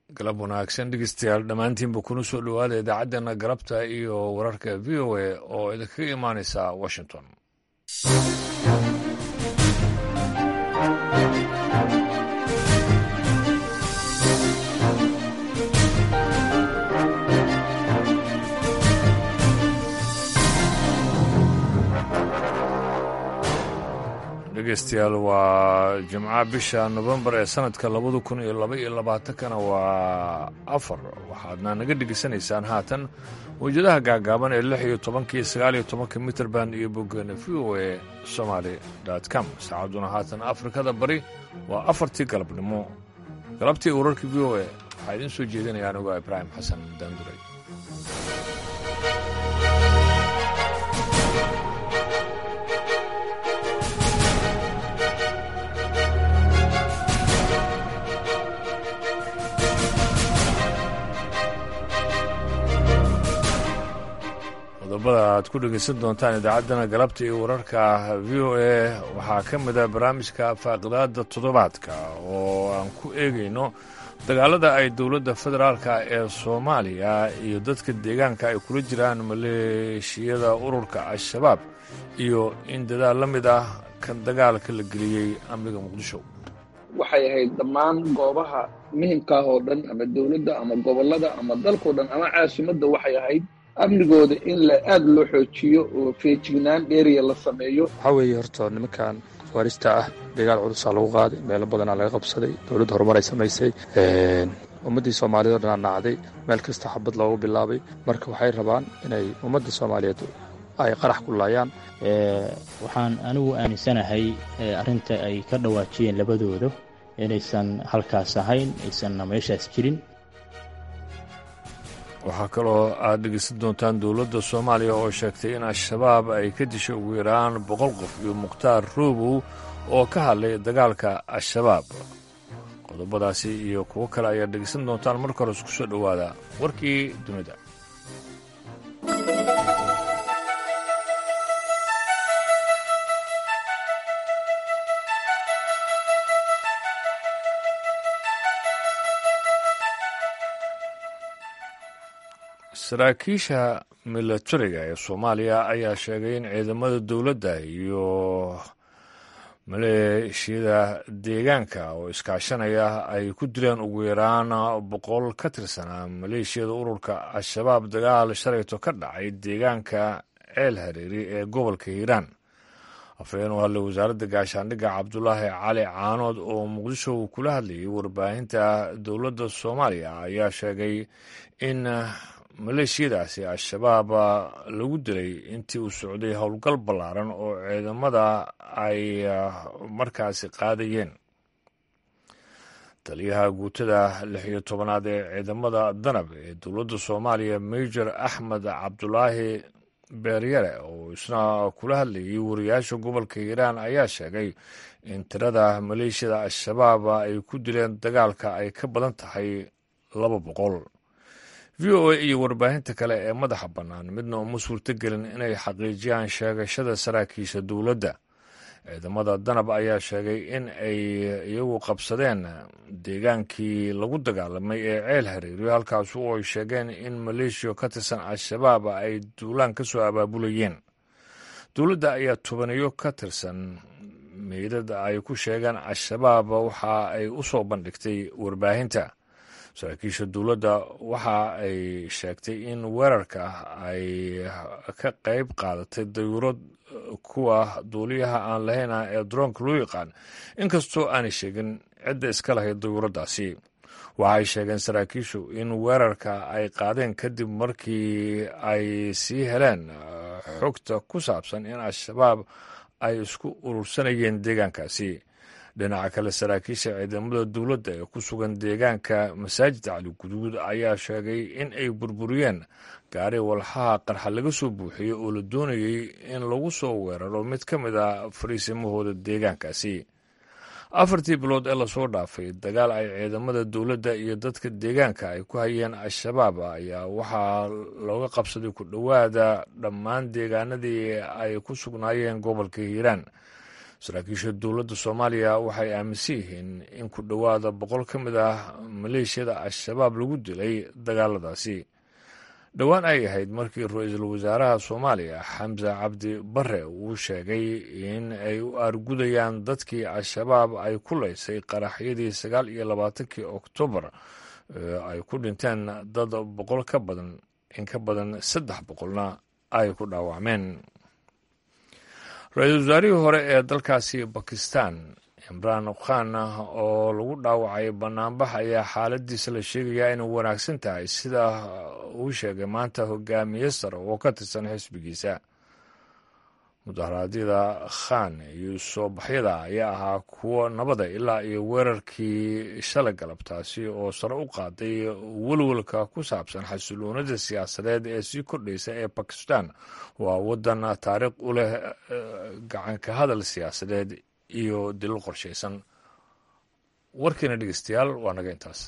galab wanaagsan dhegeystayaal dhammaantiinba kuna soo dhowaada idaacaddeenna galabta iyo wararka v o a oo idinkaga imaanaysa washington dhegeystayaal waa jimca bisha nofembar ee sanadka labada kun iyo laba iyo labaatankana waa afar waxaadna naga dhegeysanaysaan haatan wejadaha gaagaaban ee lix iyo tobanka iyo sagaal iyo tobanka mitrband iyo boggeena v o a somaali com saacadduna haatan afrikada bari waa afartii galabnimo galabtii wararka v o a waxaa idiin soo jeedinaya anigoo ibraahim xasan daanduray qodobada aad ku dhegaysan doontaan idaacaddana galabta iyo wararka v o a waxaa ka mid a barnaamijka faaqidaada toddobaadka oo aan ku eegayno dagaalada ay dowladda federaalka ee soomaaliya iyo dadka deegaanka ay kula jiraan maleeshiyada ururka al-shabaab iyo in dadaal la mid ah kan dagaalka la geliyey amniga muqdisho waxay ahayd dhammaan goobaha muhimkaah oo dhan ama dowladda ama gobollada ama dalkao dhan ama caasimadda waxay ahayd amnigooda in la aada loo xoojiyo oo feejignaan dheeriya la sameeyo waxaa weeye horta nimankan faarista ah dagaal culusaa lagu qaaday meelo badanaa laga qabsaday dowladda horumar ay samaysay ummaddii soomaaliyed oo dhanaa nacday meel kasta xabad loogu bilaabay marka waxay rabaan inay ummadda soomaaliyeed ay qarax ku laayaan waxaan anigu aaminsanahay arrinta ay ka dhawaajiyeen labadooda inaysan halkaas ahayn aysanna meeshaas jirin waxaa kaloo aad dhegeysan doontaan dowladda soomaaliya oo sheegtay in al-shabaab ay ka dishay ugu yaraan boqol qof iyo mukhtaar roobow oo ka hadlay dagaalka al-shabaab qodobadaasi iyo kuwo kale ayaad dhegeysan doontaan marka hore isku soo dhowaada warkii dunida saraakiisha milatariga ee soomaaliya ayaa sheegay in ciidamada dowladda iyo maleeshiyada deegaanka oo iskaashanaya ay ku dileen ugu yaraan boqol ka tirsanaa maleeshiyada ururka al-shabaab dagaal shalayto ka dhacay deegaanka ceel hareeri ee gobolka hiiraan afhayeen u hadlay wasaaradda gaashaandhigga cabdulaahi cali caanood oo muqdisho uu kula hadlayay warbaahinta dowladda soomaaliya ayaa sheegay in maleeshiyadaasi al-shabaab lagu dilay intii uu socday howlgal ballaaran oo ciidamada ay markaasi qaadayeen taliyaha guutada lix iyo tobanaad ee ciidamada danab ee dowladda soomaaliya major axmed cabdulaahi beeryare oo isna kula hadlayay wariyaasha gobolka hiiraan ayaa sheegay in tirada maleeshiyada al-shabaab ay ku dileen dagaalka ay ka badan tahay laba boqol v o a iyo warbaahinta kale ee madaxa bannaan midna uma suurtogelin inay xaqiijiyaan sheegashada saraakiisha dowladda ciidamada danab ayaa sheegay in ay iyagu qabsadeen deegaankii lagu dagaalamay ee ceel hareeriyo halkaas oo ay sheegeen in maleeshiya ka tirsan al-shabaab ay duulaan ka soo abaabulayeen dowladda ayaa tobaniyo ka tirsan meydad ay ku sheegeen al-shabaab waxa ay u soo bandhigtay warbaahinta saraakiisha dowladda waxa ay sheegtay in weerarka ay ka qayb qaadatay dayuurad kuwa duuliyaha aan lahayna ee daroonka loo yaqaan inkastoo aanay sheegin cidda iska lahayd dayuuraddaasi waxay sheegeen saraakiishu in weerarka ay qaadeen kadib markii ay sii heleen xogta ku saabsan in al-shabaab ay isku urursanayeen deegaankaasi dhinaca kale saraakiisha ciidamada dowladda ee ku sugan deegaanka masaajidka cali guduud ayaa sheegay in ay burburiyeen gaari walxaha qarxa laga soo buuxiyey oo la doonayey in lagu soo weeraro mid ka mid a fariisimahooda deegaankaasi afartii bilood ee lasoo dhaafay dagaal ay ciidamada dowladda iyo dadka deegaanka ay ku hayeen al-shabaab ayaa waxaa looga qabsaday ku dhowaada dhammaan deegaanadii ay ku sugnaayeen gobolka hiiraan saraakiisha dowladda soomaaliya waxay aaminsan yihiin in ku dhowaada boqol ka mid ah maleeshiyada al-shabaab lagu dilay dagaaladaasi dhowaan ay ahayd markii ra-iisul wasaaraha soomaaliya xamse cabdi bare uu sheegay in ay u aargudayaan dadkii al-shabaab ay ku leysay qaraxyadii sagaal iyo labaatankii oktoobar ay ku dhinteen dad boqol ka badan in ka badan saddex boqolna ay ku dhaawacmeen ra-iisul wasaarihii hore ee dalkaasi bakistan imraan khan oo lagu dhaawacay banaanbax ayaa xaaladiisa la sheegayaa inay wanaagsan tahay sida uu sheegay maanta hogaamiye sare oo ka tirsan xisbigiisa mudaharaadyada khan iyo soo baxyada ayaa ahaa kuwo nabada ilaa iyo weerarkii shalay galabtaasi oo sare u qaaday welwelka ku saabsan xasiloonida siyaasadeed ee sii kordhaysa ee bakistan waa wadan taariikh u leh gacanka hadal siyaasadeed iyo dilil qorshaysan warkiina dhegeystayaal waa naga intaas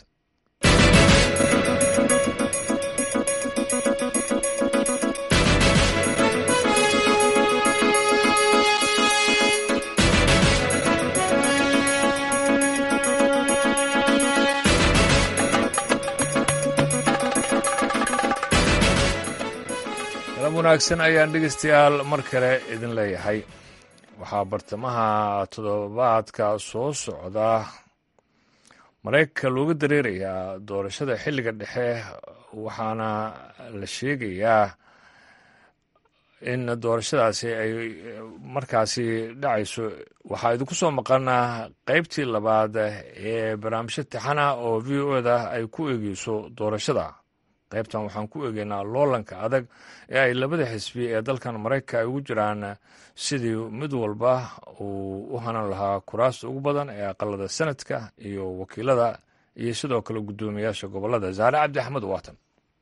galab wanaagsan ayaan dhegeystayaal mar kale idin leeyahay waxaa bartamaha toddobaadka soo socda maraykanka looga dareerayaa doorashada xilliga dhexe waxaana la sheegayaa in doorashadaasi ay markaasi dhacayso waxaa idinku soo maqana qeybtii labaad ee barnaamijyo tixana oo v o da ay ku eegeyso doorashada qaybtan waxaan ku eegeynaa loolanka adag ee ay labada xisbi ee dalkan maraykanka ay ugu jiraan sidii mid walba uu u hanan lahaa kuraasta ugu badan ee aqalada sanadka iyo wakiilada iyo sidoo kale guddoomiyaasha gobolada zaare cabdi axmed waatan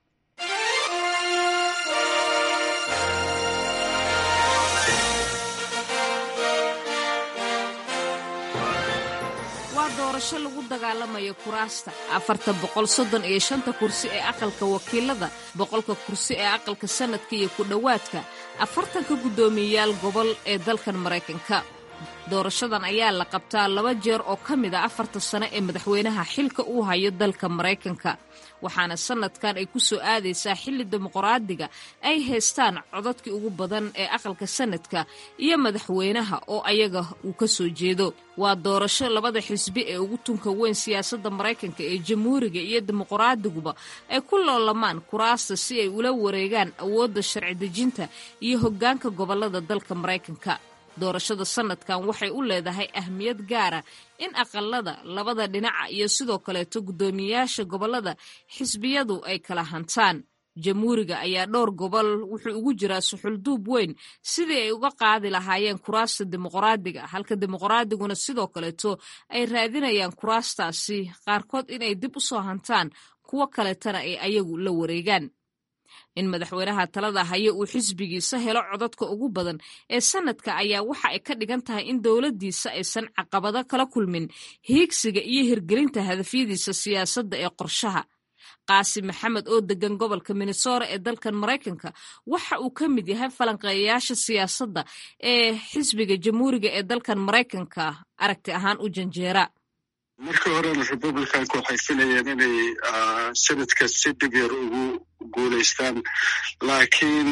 doorasho lagu dagaalamayo kuraasta afarta boqol soddon iyo shanta kursi ee aqalka wakiilada boqolka kursi ee aqalka sanadka iyo ku dhowaadka afartanka guddoomiyeyaal gobol ee dalkan maraykanka doorashadan ayaa la qabtaa laba jeer oo ka mid a afarta sano ee madaxweynaha xilka uu hayo dalka maraykanka waxaana sanadkan ay ku soo aadaysaa xilli dimuqraadiga ay haystaan codadkii ugu badan ee aqalka sanadka iyo madaxweynaha oo ayaga uu ka soo jeedo waa doorasho labada xisbi ee ugu tunka weyn siyaasadda maraykanka ee jamhuuriga iyo dimuqraadiguba ay ku loolamaan kuraasta si ay ula wareegaan awoodda sharci dejinta iyo hoggaanka gobollada dalka maraykanka doorashada sanadkan waxay u leedahay ahmiyad gaara in aqalada labada dhinaca iyo sidoo kaleeto guddoomiyeyaasha gobollada xisbiyadu ay kala hantaan jamhuuriga ayaa dhowr gobol wuxuu ugu jiraa suxulduub weyn sidii ay uga qaadi lahaayeen kuraasta dimuqraadiga halka dimuqraadiguna sidoo kaleeto ay raadinayaan kuraastaasi qaarkood inay dib u soo hantaan kuwo kaleetana ay ayagu la wareegaan in madaxweynaha talada hayo uu xisbigiisa helo codadka ugu badan ee sanadka ayaa waxa ay ka dhigan tahay in dowladdiisa aysan caqabado kala kulmin hiigsiga iyo hirgelinta hadafyadiisa siyaasadda ee qorshaha qaasim maxamed oo degan gobolka minnesora ee dalkan maraykanka waxa uu ka mid yahay falanqeeyayaasha siyaasadda ee xisbiga jamhuuriga ee dalkan maraykanka aragti ahaan u janjeera markii horena republicanka waxay filayeen inay sanadka si dhib yar ugu guulaystaan laakiin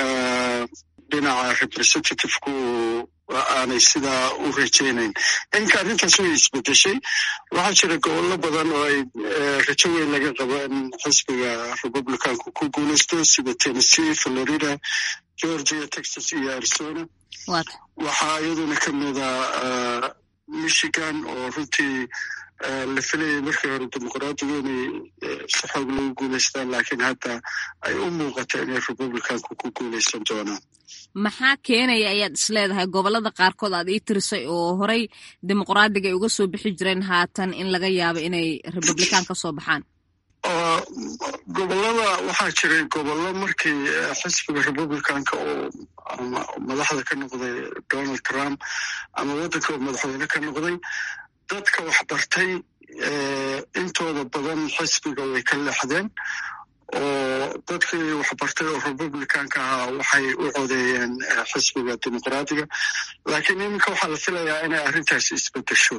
dhinaca representativku aanay sidaa u rajaynayn inka arrintaas way isbedeshay waxaa jira gobollo badan oo ay rajo weyn laga qabo in xisbiga republicanku ku guulaysto sida tennessee florida georgia texas iyo arizona waxaa iyaduna ka mida michigan oo runtii la filayay markii hore dimuqraadigu inay si xoog lagu guulaystaan laakiin hadda ay u muuqata inay republicanku ku guulaysan doonaan maxaa keenaya ayaad isleedahay gobolada qaarkood aad ii tirisay oo horey dimuqraadiga ay uga soo bixi jireen haatan in laga yaabo inay republican ka soo baxaan gobolada waxaa jiray gobollo markii xisbiga republicanka oo madaxda ka noqday donald trump ama waddanka oo madaxweyne ka noqday dadka wax bartay intooda badan xisbiga way ka leexdeen oo dadkii waxbartay oo republicanka ahaa waxay u codeeyeen xisbiga dimuqraadiga laakiin iminka waxaa la filayaa inay arrintaasi isbedesho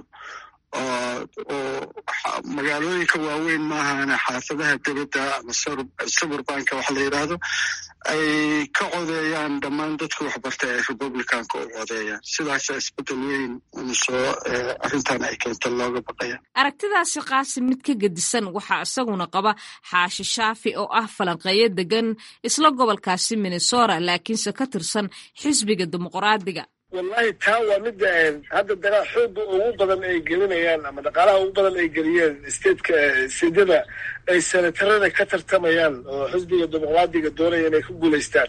oo magaalooyinka waaweyn maahane xaafadaha debedda ama suburbanka waxa la yidhaahdo ay ka codeeyaan dhammaan dadka waxbartay ay republicanka u codeeyaan sidaasa isbedel weyn unsoo arrintan ay keenta looga baqaya aragtidaasi qaasim mid ka gedisan waxaa isaguna qaba xaashi shaafi oo ah falanqeeyo degan isla gobolkaasi minnesota laakiinse ka tirsan xisbiga dimuqraadiga wallahi taa waa midda hadda dagaal xooga ugu badan ay gelinayaan ama dhaqaalaha ugu badan ay geliyeen stateka sidyada ay senatarada ka tartamayaan oo xisbiga dimuqraadiga doonaya inay ku guulaystaan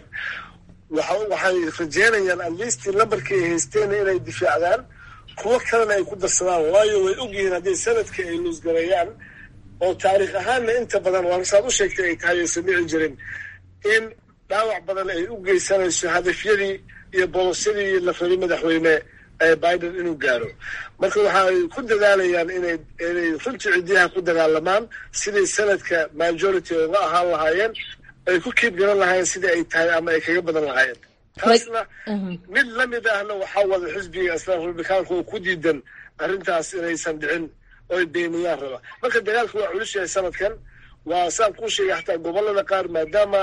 waxay rajeynayaan atleast lambarkii ay haysteen inay difaacdaan kuwo kalena ay ku darsadaan waayo way ogyihiin haddii sanadka ay luusgareeyaan oo taariikh ahaanna inta badan waan saad u sheegtay ay tahay aysan dhici jirin in dhaawac badan ay u geysanayso hadafyadii iyo bolosyadii la rabay madaxweyne biden inuu gaaro marka waxaay ku dadaalayaan inay inay runtii ciddiyaha ku dagaalamaan sidai sanadka majority uga ahaan lahaayeen ay ku kiib garan lahaayeen sidai ay tahay ama ay kaga badan lahaayeen taasna mid lamid ahna waxaa wada xisbiga isla republikaanka oo ku diidan arrintaas inaysan dhicin oo ay beeniyaan raba marka dagaalka waa culus yahay sanadkan waa saan kuu sheegay xataa gobolada qaar maadaama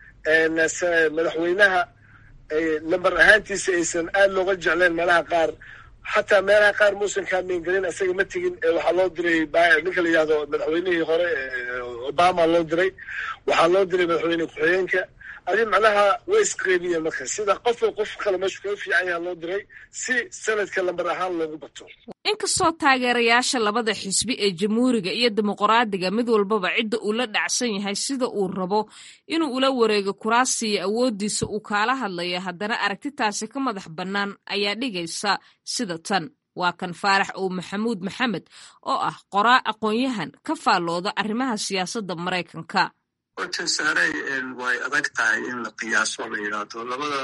madaxweynaha lambar ahaantiisa aysan aad looga jecleen meelaha qaar xataa meelaha qaar muusan kaameengelin isaga ma tegin waxaa loo diray ninka la yihahdo madaxweynihii hore obama loo diray waxaa loo diray madaxweyne ku-xigeenka adi macnaha way isqeybiyeen marka sida qofba qof kale meeshu kaga fiican yaha loo diray si sanadka lambar ahaan loogu bato inkastoo taageerayaasha labada xisbi ee jamhuuriga iyo dimuqraadiga mid walbaba cidda uu la dhacsan yahay sida uu rabo inuu ula wareego kuraasiya awooddiisa uu kaala hadlaya haddana aragtitaasi ka madax bannaan ayaa dhigaysa sida tan waa kan faarax ow maxamuud maxamed oo ah qoraa aqoon-yahan ka faallooda arrimaha siyaasadda maraykanka horta saaray way adag tahay in la qiyaaso la yidhaahdo labada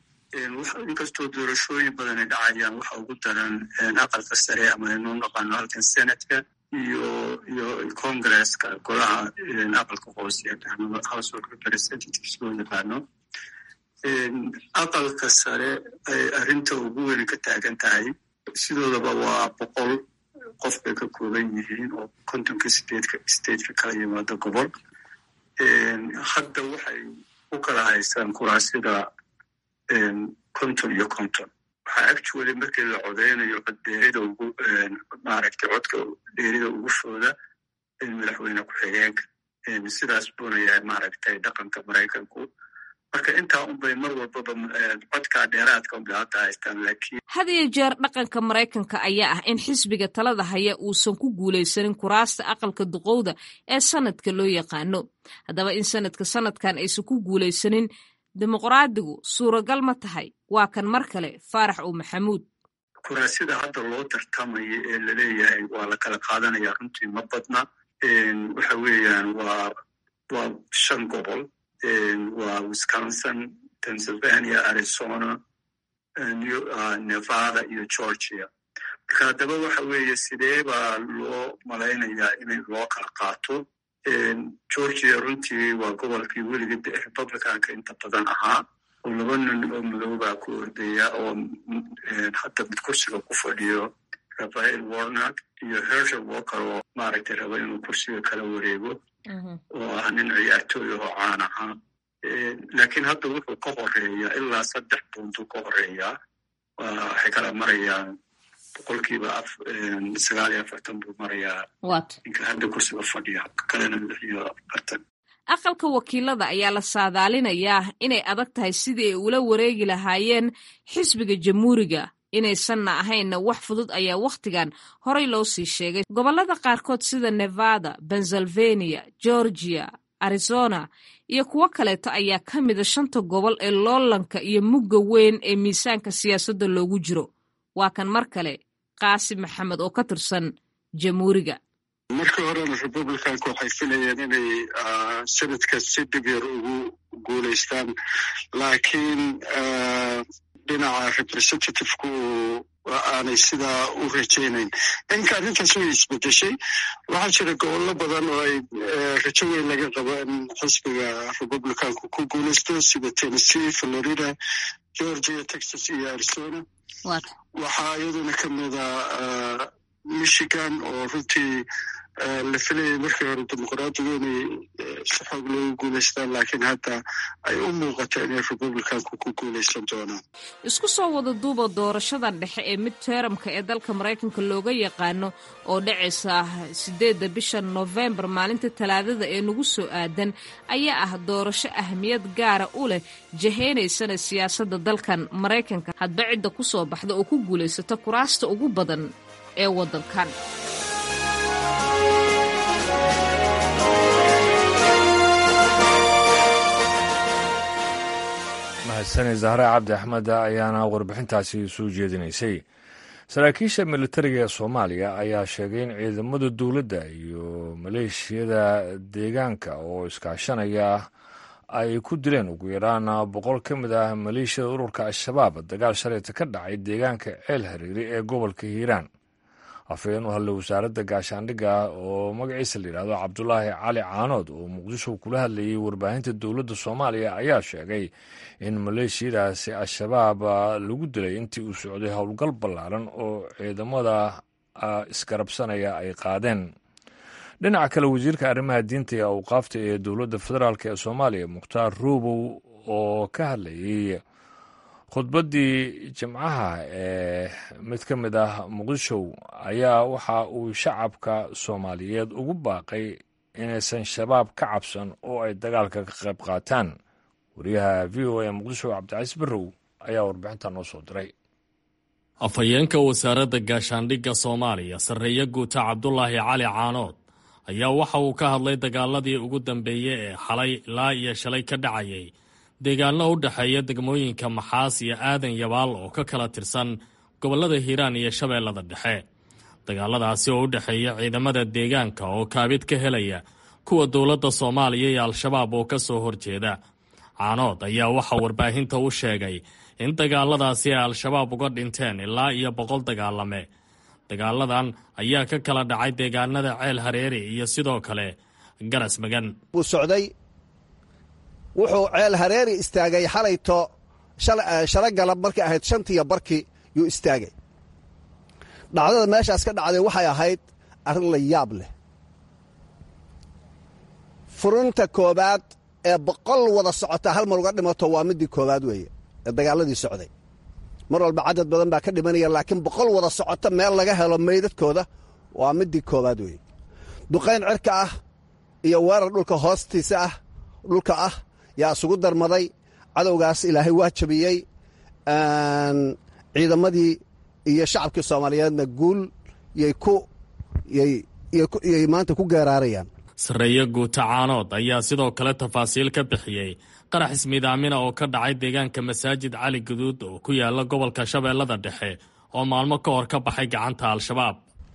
inkastoo doorashooyin badan ay dhacayaan waxa ugu daran aqalka sare ama aynu naqaano halkan senatka iyo iyo congresska golaha aqalka hoose house of representatives loo yaqaano aqalka sare ay arrinta ugu weyn ka taagan tahay sidoodaba waa boqol qof bay ka kooban yihiin oo kontonka sideedka stateka kala yimaado gobol hadda waxay u kala haystaan kuraasida konton iyo konton waxaa actually markii la codeynayo coddeerida ugu maaragtay codka dheerida ugu fooda madaxweyne ku-xigeenka sidaas buuna yahay maaragtay dhaqanka maraykanku marka intaa unbay mar walbaba codkaa dheeraadka unbay hadda haystaan laakiin had iyo jeer dhaqanka maraykanka ayaa ah in xisbiga talada haya uusan ku guulaysanin kuraasta aqalka duqowda ee sanadka loo yaqaano haddaba in sanadka sanadkan aysan ku guulaysanin dimuqraadigu suuragal ma tahay waa kan mar kale faarax ow maxamuud kuraasida hadda loo tartamayo ee laleeyahay waa la kala qaadanaya runtii ma badna waxa weeyaan waa waa shan gobol waa wisconsin pennsylvania arizona nevada iyo georgia marka haddaba waxa weeye sidee baa loo malaynayaa in loo kala qaato georgia runtii waa gobolkii weliga republicanka inta badan ahaa oo laba nin oo madoobaa ku ordaya oo hadda mid kursiga ku fadhiyo rafael warnak iyo hershel walker oo maaragtay raba inuu kursiga kala wareego oo ah nin ciyaartooy oo caan ahaa laakiin hadda wuxuu ka horeeyaa ilaa saddex buntu ka horeeyaa waxay kala marayaan boqolkiiba sagaal iyo afartan buu marayaa ninka hadda kursiga fadhiya kalena lix iyo afartan aqalka wakiilada ayaa la saadaalinayaa inay adag tahay sidii ay ula wareegi lahaayeen xisbiga jamhuuriga inaysanna ahaynna wax fudud ayaa wakhtigan horay loo sii sheegay gobollada qaarkood sida nevada pennsylvania georgia arizona iyo kuwo kaleeto ayaa ka mida shanta gobol ee loolanka iyo mugga weyn ee miisaanka siyaasadda loogu jiro waa kan mar kale qaasim maxamed oo ka tirsan jamhuuriga markii horena republicanka waxay filayeen inay sanadka si dhibyar ugu guulaystaan laakiin dhinaca representativku aanay sidaa u rajaynayn inka arrintaas way isbedeshay waxaa jira gobollo badan oo ay rajo weyn laga qabo in xisbiga republicanku ku guulaysto sida tennessee florida georgia texas iyo arizona waxaa iyaduna ka mida michigan oo runtii la filayay markii hore dimuqraadigu inay si xoog loogu guulaystaan laakiin hadda ay u muuqato inay republicanku ku guulaysan doonaan isku soo wada duuba doorashada dhexe ee mid teeramka ee dalka maraykanka looga yaqaano oo dhacaysa sideedda bisha noofembar maalinta talaadada ee nagu soo aadan ayaa ah doorasho ahmiyad gaara u leh jaheynaysana siyaasadda dalkan maraykanka hadba cidda ku soo baxda oo ku guulaysata kuraasta ugu badan ee waddankan mahadsanid zahre cabdi axmed ayaana warbixintaasi soo jeedinaysay saraakiisha militariga ee soomaaliya ayaa sheegay in ciidamada dowladda iyo maleeshiyada deegaanka oo iskaashanaya ay ku dileen ugu yaraan boqol ka mid ah maleeshiyada ururka al-shabaab dagaal shalayta ka dhacay deegaanka ceel hariiri ee gobolka hiiraan afhayeen u hadlay wasaaradda gaashaandhigga oo magaciisa la yidhahdo cabdulaahi cali caanood oo muqdisho kula hadlayay warbaahinta dowladda soomaaliya ayaa sheegay in maleeshiyadaasi al-shabaab lagu dilay intii uu socday howlgal ballaaran oo ciidamada isgarabsanaya ay qaadeen dhinaca kale wasiirka arrimaha diinta ee awqaafta ee dowladda federaalk ee soomaaliya mukhtaar ruubow oo ka hadlayay khudbaddii jimcaha ee mid ka mid ah muqdisho ayaa waxa uu shacabka soomaaliyeed ugu baaqay inaysan shabaab ka cabsan oo ay dagaalka ka qayb qaataan wariyaha v o a muqdisho cabdicaiis barrow ayaa warbixinta noo soo diray afhayeenka wasaaradda gaashaandhigga soomaaliya sarreeye guuta cabdulaahi cali caanood ayaa waxa uu ka hadlay dagaaladii ugu dambeeyey ee xalay ilaa iyo shalay ka dhacayay deegaano u dhexeeya degmooyinka maxaas iyo aadan yabaal oo ka kala tirsan gobollada hiiraan iyo shabeellada dhexe dagaaladaasi oo u dhexeeya ciidamada deegaanka oo kaabid ka helaya kuwa dowladda soomaaliya iyo al-shabaab oo ka soo horjeeda caanood ayaa waxaa warbaahinta u sheegay in dagaaladaasi ay al-shabaab uga dhinteen ilaa iyo boqol dagaalame dagaaladan ayaa ka kala dhacay deegaanada ceel hareeri iyo sidoo kale garas magan wuxuu ceel hareeri istaagay xalayto shalo galab markay ahayd shantiiyo barkii yuu istaagay dhacdada meeshaas ka dhacday waxay ahayd arrin la yaab leh furinta koobaad ee boqol wada socota hal mar uga dhimato waa midii koobaad weeye ee dagaaladii socday mar walba cadad badan baa ka dhimanaya laakiin boqol wada socota meel laga helo meydadkooda waa midii koobaad weeye duqayn cirka ah iyo weerar dhulka hoostiisa ah dhulka ah yaa isugu darmaday cadowgaas ilaahay waa jabiyey ciidamadii iyo shacabkii soomaaliyeedna guul yay maanta ku geeraarayaan sarreeye guuta caanood ayaa sidoo kale tafaasiil ka bixiyey qarax ismiidaamina oo ka dhacay deegaanka masaajid cali guduud oo ku yaala gobolka shabeellada dhexe oo maalmo ka hor ka baxay gacanta al-shabaab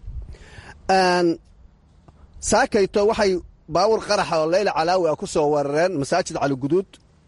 saakayto waxay baawur qaraxa oo leyla calaawi ah ku soo weerareen masaajid cali guduud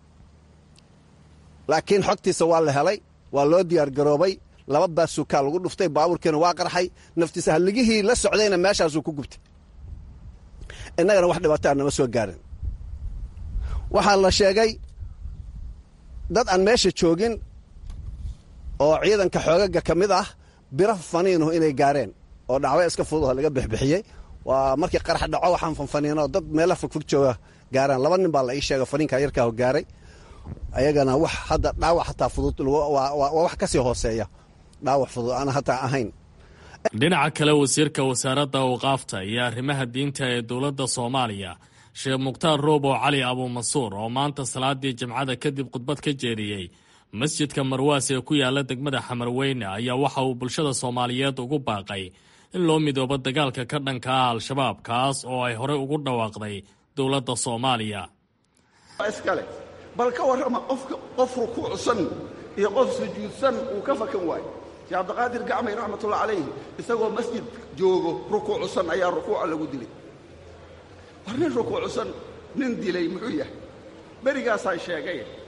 laakiin xogtiisa waa la helay waa loo diyaar garoobay laba baasukaa lagu dhuftay baabuurkiina waa qarxay naftiisa halligihii la socdayna meeshaasuu ku gubtay innagana wax dhibaataa nama soo gaarin waxaa la sheegay dad aan meesha joogin oo ciidanka xoogaga ka mid ah biro faniinuhu inay gaareen oo dhacwa iska fududaho laga bixbixiyey waa markii qarax dhaco waxaan fanfaniinoo dad meela fogfog jooga gaaraan laba nin baa la ii sheega faniinka yarkaaho gaaray ayagana wax hadda dhaawac hataa fudud waa wax ka sii hooseeya dhaawac fudud aan hataa ahayn dhinaca kale wasiirka wasaaradda awqaafta iyo arrimaha diinta ee dowladda soomaaliya sheekh mukhtaar roobo cali abuumansuur oo maanta salaadii jimcada kadib khudbad ka jeediyey masjidka marwaas ee ku yaala degmada xamarweyne ayaa waxa uu bulshada soomaaliyeed ugu baaqay in loo midoobo dagaalka ka dhanka ah al-shabaab kaas oo ay horey ugu dhawaaqday dowladda soomaaliya iskale bal ka warrama qofka qof rukuucsan iyo qof sujuudsan uu ka fakan waayo sheekh cabdiqaadir gacmay raxmatullahi calayhi isagoo masjid joogo rukuucsan ayaa rukuuca lagu dilay war nin rukuucsan nin dilay muxuu yahay berigaasaan sheegay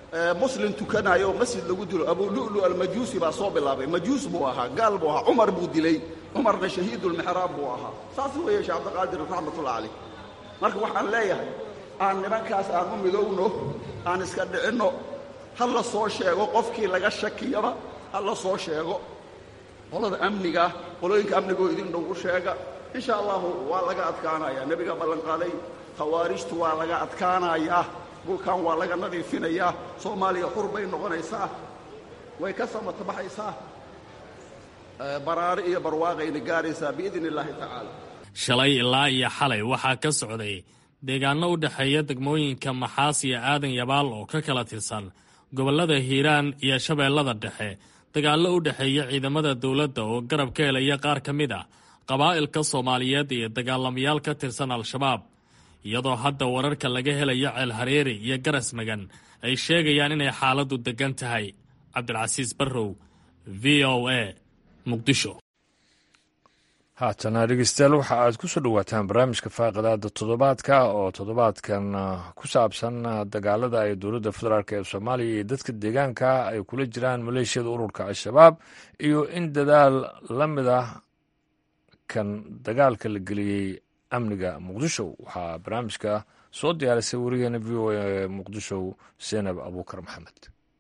muslim tukanayo oo masjid lagu dilo abulu'lu almajuusi baa soo bilaabay majuus buu ahaa gaal buu ahaa cumar buu dilay cumarna shahiidulmixraab buu ahaa saas weeye sheekh cabdiqaadir raxmatullah calayh marka waxaan leeyahay aan nimankaas aan u midowno aan iska dhicinno ha la soo sheego qofkii laga shakiyaba ha la soo sheego qolada amniga qolooyinka amnigoo idin dhow u sheega insha allahu waa laga adkaanayaa nebiga ballanqaaday khawaarijtu waa laga adkaanayaa dhulkan waa laga nadiifinayaa soomaaliya xur bay noqonaysaa way ka samatabaxaysaa baraari iyo barwaaqayna gaaraysaa biidn illaahi tacaala shalay ilaa iyo xalay waxaa ka socday deegaanno u dhexeeya degmooyinka maxaas iyo aadan yabaal oo ka kala tirsan gobollada hiiraan iyo shabeellada dhexe dagaallo u dhexeeya ciidamada dowladda oo garab ka helaya qaar ka mid ah qabaa'ilka soomaaliyeed iyo dagaalamayaal ka tirsan al-shabaab iyadoo hadda wararka laga helayo ceel hareeri iyo garas magan ay sheegayaan inay xaaladdu deggan tahay cabdilcasiis barrow v o a muqdisho haatana dhegeystayaal waxa aad ku soo dhowaataan barnaamijka faaqidaada toddobaadka oo toddobaadkan ku saabsan dagaalada ay dowladda federaalk ee soomaaliya iyo dadka deegaanka ay kula jiraan maleeshiyada ururka al-shabaab iyo in dadaal la mid ah kan dagaalka la geliyey amniga muqdisho waxaa barnaamijka soo diyaarisay warigeena v o a muqdisho senab abuukar maxamed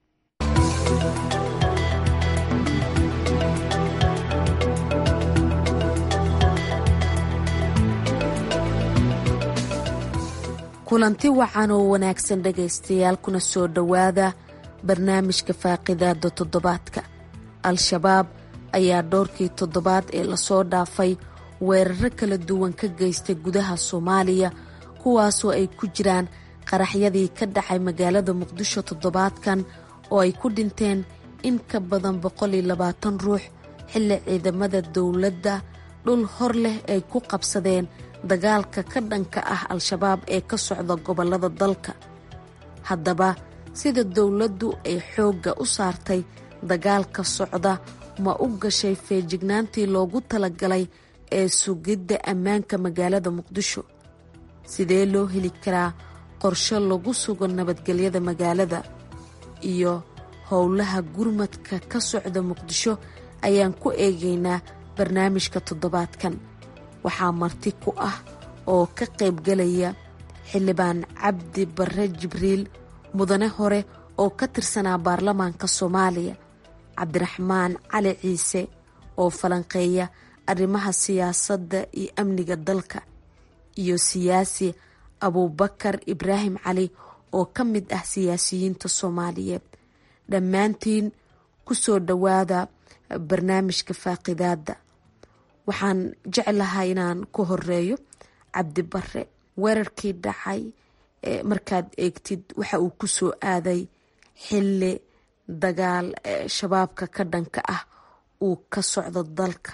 kulanti wacan oo wanaagsan dhegaystayaal kuna soo dhowaada barnaamijka faaqidaada toddobaadka al-shabaab ayaa dhowrkii toddobaad ee lasoo dhaafay weeraro kala duwan ka geystay gudaha soomaaliya kuwaasoo ay ku jiraan qaraxyadii ka dhacay magaalada muqdisho toddobaadkan oo ay ku dhinteen in ka badan boqol iyo labaatan ruux xilli ciidamada dowladda dhul hor leh ay ku qabsadeen dagaalka ka dhanka ah al-shabaab ee ka socda gobollada dalka haddaba sida dowladdu ay xoogga u saartay dagaalka socda ma u gashay feejignaantii loogu talagalay ee sugidda ammaanka magaalada muqdisho sidee loo heli karaa qorshe lagu sugo nabadgelyada magaalada iyo howlaha gurmadka ka socda muqdisho ayaan ku eegaynaa barnaamijka toddobaadkan waxaa marti ku ah oo ka qaybgalaya xildhibaan cabdi barre jibriil mudane hore oo ka tirsanaa baarlamaanka soomaaliya cabdiraxmaan cali ciise oo falanqeeya arrimaha siyaasadda iyo amniga dalka iyo siyaasi abuubakar ibraahim cali oo ka mid ah siyaasiyiinta soomaaliyeed dhammaantiin ku soo dhowaada barnaamijka faaqidaadda waxaan jeclahay inaan ku horeeyo cabdi bare weerarkii dhacay markaad eegtid waxa uu ku soo aaday xilli dagaal shabaabka ka dhanka ah uu ka socdo dalka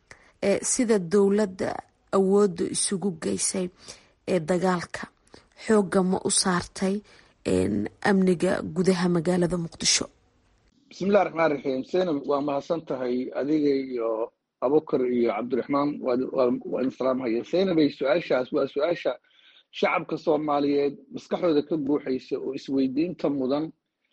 sida dowladda awoodda isugu geysay ee dagaalka xoogga ma u saartay amniga gudaha magaalada muqdisho bismillahi raxmaan raxiim senab waa mahadsan tahay adiga iyo abukar iyo cabdiraxmaan waa idin salaamhaya senabay su-aashaas waa su-aasha shacabka soomaaliyeed maskaxdooda ka buuxaysa oo isweydiinta mudan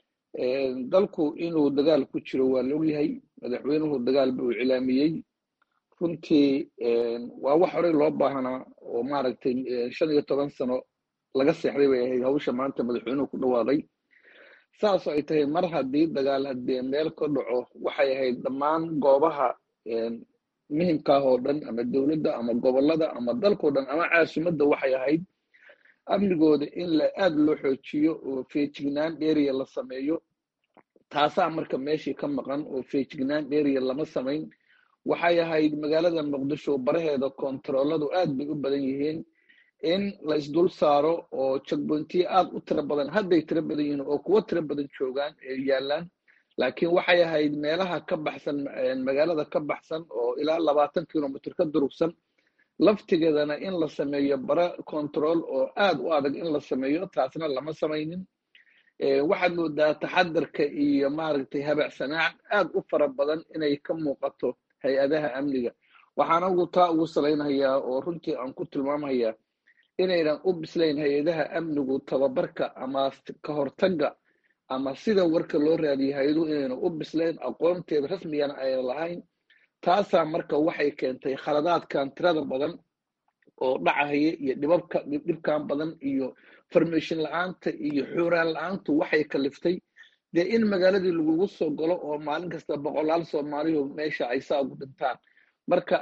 dalku inuu dagaal ku jiro waa la ogyahay madaxweynuhu dagaal buu cilaamiyey runtii waa wax horey loo baahanaa oo maaragtay shan iyo toban sano laga seexday bay ahayd hawsha maanta madaxweynuhu ku dhawaaday saasoo ay tahay mar haddii dagaal haddii meel ka dhaco waxay ahayd dhammaan goobaha muhimkaah oo dhan ama dowladda ama gobollada ama dalkao dhan ama caasimadda waxay ahayd amnigooda in la aada loo xoojiyo oo feejignaan dheeriya la sameeyo taasaa marka meeshii ka maqan oo feejignaan dheeriya lama samayn waxay ahayd magaalada muqdisho baraheeda kontarooladu aad bay u badan yihiin in la isdul saaro oo jagboontiye aad u tiro badan hadday tiro badan yihiin oo kuwo tiro badan joogaan ee yaallaan laakiin waxay ahayd meelaha ka baxsan magaalada ka baxsan oo ilaa labaatan kilomitr ka durugsan laftigeedana in la sameeyo bara control oo aad u adag in la sameeyo taasna lama samaynin waxaad moodaa taxadarka iyo maaragtay habacsanaac aad u fara badan inay ka muuqato hay-adaha amniga waxaana ugu taa ugu salaynhayaa oo runtii aan ku tilmaamhayaa inaynan u bislayn hay-adaha amnigu tababarka ama ka hortagga ama sida warka loo raadiyay hay-aduhu inayna u bisleen aqoonteeda rasmigana ayna lahayn taasaa marka waxay keentay khaladaadkan tirada badan oo dhacahaya iyo dhibabka dhibkan badan iyo farmation la-aanta iyo xuuraan la-aantu waxay kaliftay dee in magaaladii lagugu soo galo oo maalin kasta boqolaal soomaalihu meesha ay saa ugu dhintaan marka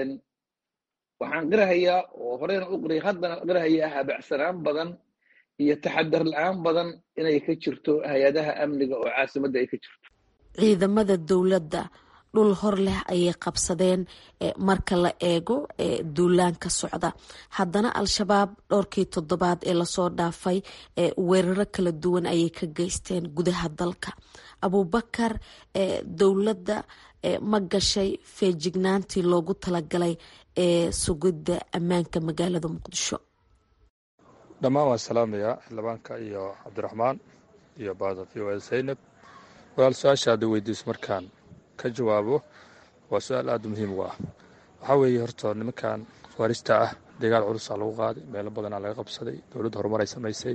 waxaan qirahayaa oo horeyna u qiray haddana qirahayaa habacsanaan badan iyo taxadar la-aan badan inay ka jirto hay-adaha amniga oo caasimadda ay ka jirto ciidamada dowladda dhul hor leh ayay qabsadeen marka la eego duulaanka socda haddana al-shabaab dhowrkii toddobaad ee lasoo dhaafay weeraro kala duwan ayay ka geysteen gudaha dalka abuubakar dowladda ma gashay feejignaantii loogu talagalay ee sugidda ammaanka magaalada muqdisho dhammaan waan salaamayaa xildhibaanka iyo cabdiraxmaan iyo baada v o zaynab walaal su-aasha hadda weydiiso markaan ka jawaabo waa su-aal aada muhiim u ah waxaa weeye horta nimankan waarista ah dagaal culusaa lagu qaaday meelo badanaa laga qabsaday dowladda horumar ay samaysay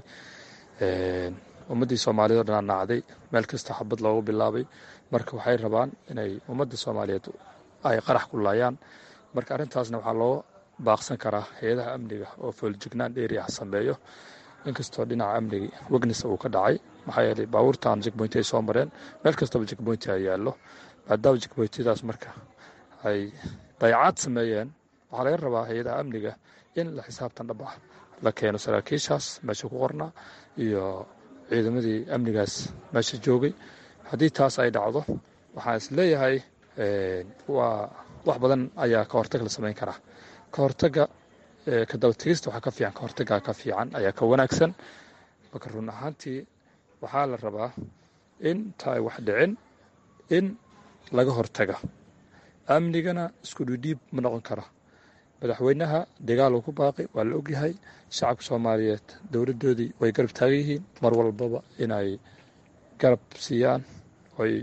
ummaddii soomaaliyed o dhanaa nacday meel kasta xabad loogu bilaabay marka waxay rabaan inay ummadda soomaaliyeed ay qarax ku laayaan marka arrintaasna waxaa loo baaqsan karaa hay-adaha amniga oo fooljignaan dheeriah sameeyo inkastoo dhinaca amnigi wegnes uu ka dhacay maxaa yeelay baabuurtan jegboynti ay soo mareen meel kastaba jegboynti ay yaallo maadaama jegboyntadaas marka ay dayacaad sameeyeen waxaa laga rabaa hay-adaha amniga in la xisaabtan dhab ah la keeno saraakiishaas meesha ku qornaa iyo ciidamadii amnigaas meesha joogay haddii taas ay dhacdo waxaan is leeyahay waa wax badan ayaa ka hortag la samayn karaa ka hortaga ka dabategista waxaa ka fiican ka hortagaa ka fiican ayaa ka wanaagsan marka run ahaantii waxaa la rabaa in ta ay wax dhicin in laga hortaga amnigana isku dhidhiib ma noqon kara madaxweynaha dagaal uu ku baaqay waa la ogyahay shacabka soomaaliyeed dowladdoodii way garab taagan yihiin mar walbaba inay garab siiyaan oy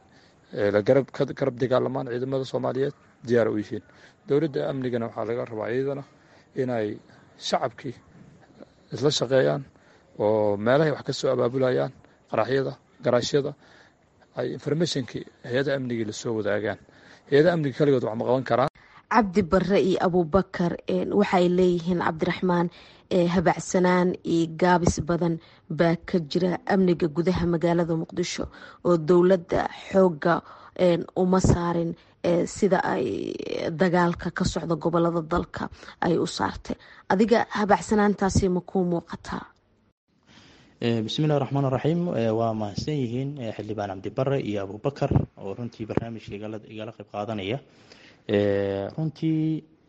garab dagaalamaan ciidamada soomaaliyeed diyaar u yihiin dowladda amnigana waxaa laga rabaa iyadana inay shacabkii isla shaqeeyaan oo meelahay wax ka soo abaabulayaan qaraxyada garaashyada ay informationkii hay-ada amnigii lasoo wadaagaan hay-ada amniga kaligood wax ma qaban karaan cabdi barre iyo abuubakar waxay leeyihiin cabdiraxmaan habacsanaan iyo gaabis badan baa ka jira amniga gudaha magaalada muqdisho oo dowladda xoogga uma saarin sida ay dagaalka ka socda gobolada dalka ay u saartay adiga habacsanaantaasi ma kuu muuqataa bismillahi raxmaan raxiim waa mahadsan yihiin xildhibaan cabdibare iyo abuubakar oo runtii barnaamijka igala qayb qaadanaya runtii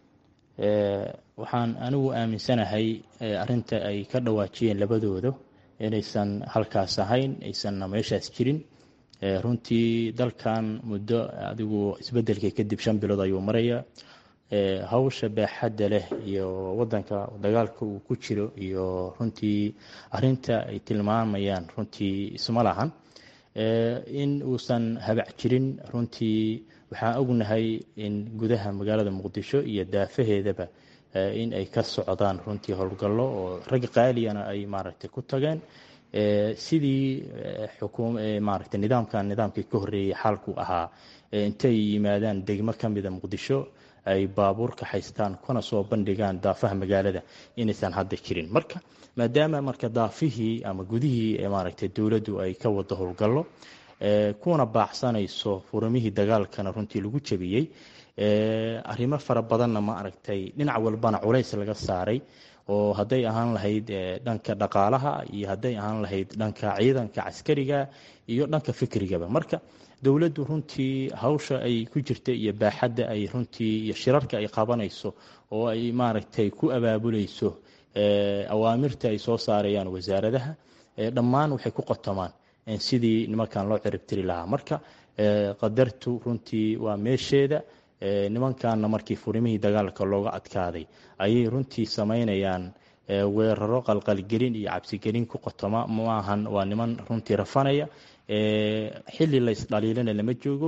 waxaan anigu aaminsanahay arinta ay ka dhawaajiyeen labadooda inaysan halkaas ahayn aysanna meeshaas jirin runtii dalkan muddo adigu isbedelka kadib shan bilood ayuu maraya hawsha baaxadda leh iyo wadanka dagaalka uu ku jiro iyo runtii arinta ay tilmaamayaan runtii isma lahan in uusan habac jirin runtii waxaan ognahay in gudaha magaalada muqdisho iyo daafaheedaba in ay ka socdaan runtii howlgallo oo rag qaaliyana ay maaragtay ku tageen sidii maaragtay nidaamkan nidaamkii ka horreeyey xaalku ahaa intay yimaadaan degmo ka mida muqdisho ay baabuur ka haystaan kuna soo bandhigaan daafaha magaalada inaysan hadda jirin marka maadaama marka daafihii ama gudihii maaragtay dowladdu ay ka wado howlgallo kuna baacsanayso furamihii dagaalkana runtii lagu jabiyey arrimo fara badanna ma aragtay dhinac walbana culays laga saaray oo hadday ahaan lahayd dhanka dhaqaalaha iyo hadday ahaan lahayd dhanka ciidanka caskariga iyo dhanka fikrigaba marka dowladdu runtii hawsha ay ku jirta iyo baaxadda ay runtii iyo shirarka ay qabanayso oo ay maaragtay ku abaabulayso awaamirta ay soo saarayaan wasaaradaha dhammaan waxay ku qotomaan sidii nimankan loo ciribtiri lahaa marka qadartu runtii waa meesheeda nimankanna markii furimihii dagaalka looga adkaaday ayay runtii samaynayaan weeraro qalqalgelin iyo cabsigelin ku qotoma maahan waa niman runtii rafanaya xili laysdhaliilana lama joogo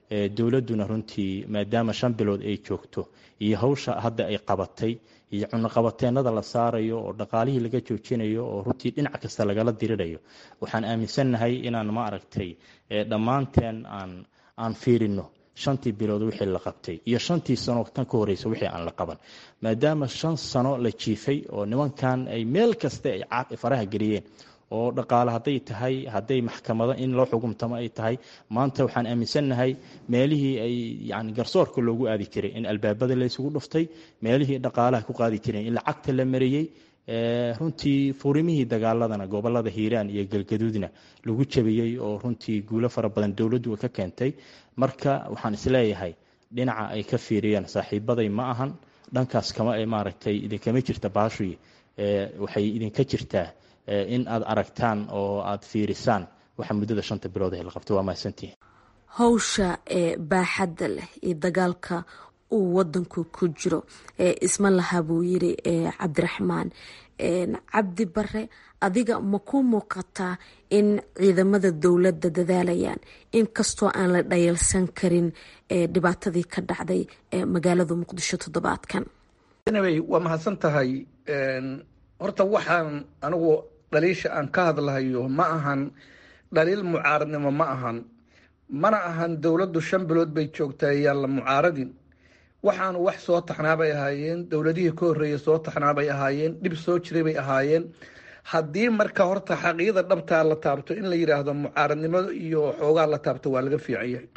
dowladduna runtii maadaama shan bilood ay joogto iyo hawsha hadda ay qabatay iyo cunaqabateenada la saarayo oo dhaqaalihii laga joojinayo oo runtii dhinac kasta lagala dirirayo waxaan aaminsannahay inaan ma aragtay dhammaanteen aan aan fiirino shantii bilood wixii la qabtay iyo shantii sano tan ka horeysa wixii aan la qaban maadaama shan sano la jiifay oo nimankan ay meel kasta ay faraha geliyeen oo dhaqaale hadday tahay hadday maxkamado in loo xukumtamo ay tahay maanta waxaan aaminsannahay meelihii ay yani garsoorka loogu aadi jiray in albaabada laysugu dhuftay meelihii dhaqaalaha ku qaadi jireen in lacagta la mariyey runtii furimihii dagaaladana gobolada hiiraan iyo galgaduudna lagu jabiyey oo runtii guulo fara badan dowladdu ka keentay marka waxaan isleeyahay dhinaca ay ka fiiriyeen saaxiibaday ma ahan dhankaas kama maaragtay idinkama jirta baashuy waxay idinka jirtaa in aad aragtaan oo aad fiirisaan waxa muddada shanta bilood ee la qabto waa mahadsantihin howsha ee baaxadda leh iyo dagaalka uu wadanku ku jiro isma laha buu yiri cabdiraxmaan cabdi bare adiga ma ku muuqataa in ciidamada dowladda dadaalayaan inkastoo aan la dhayalsan karin dhibaatadii ka dhacday magaalada muqdisho toddobaadkan waa mahadsan tahay horta waxaan anigu dhaliisha aan ka hadlahayo ma ahan dhaliil mucaaradnimo ma ahan mana ahan dowladdu shan bilood bay joogtaa yaan la mucaaradin waxaanu wax soo taxnaabay ahaayeen dowladihii ka horreeyay soo taxnaabay ahaayeen dhib soo jiray bay ahaayeen haddii marka horta xaqiiqda dhabtaa la taabto in la yidhaahdo mucaaradnimada iyo xoogaa la taabto waa laga fiican yahay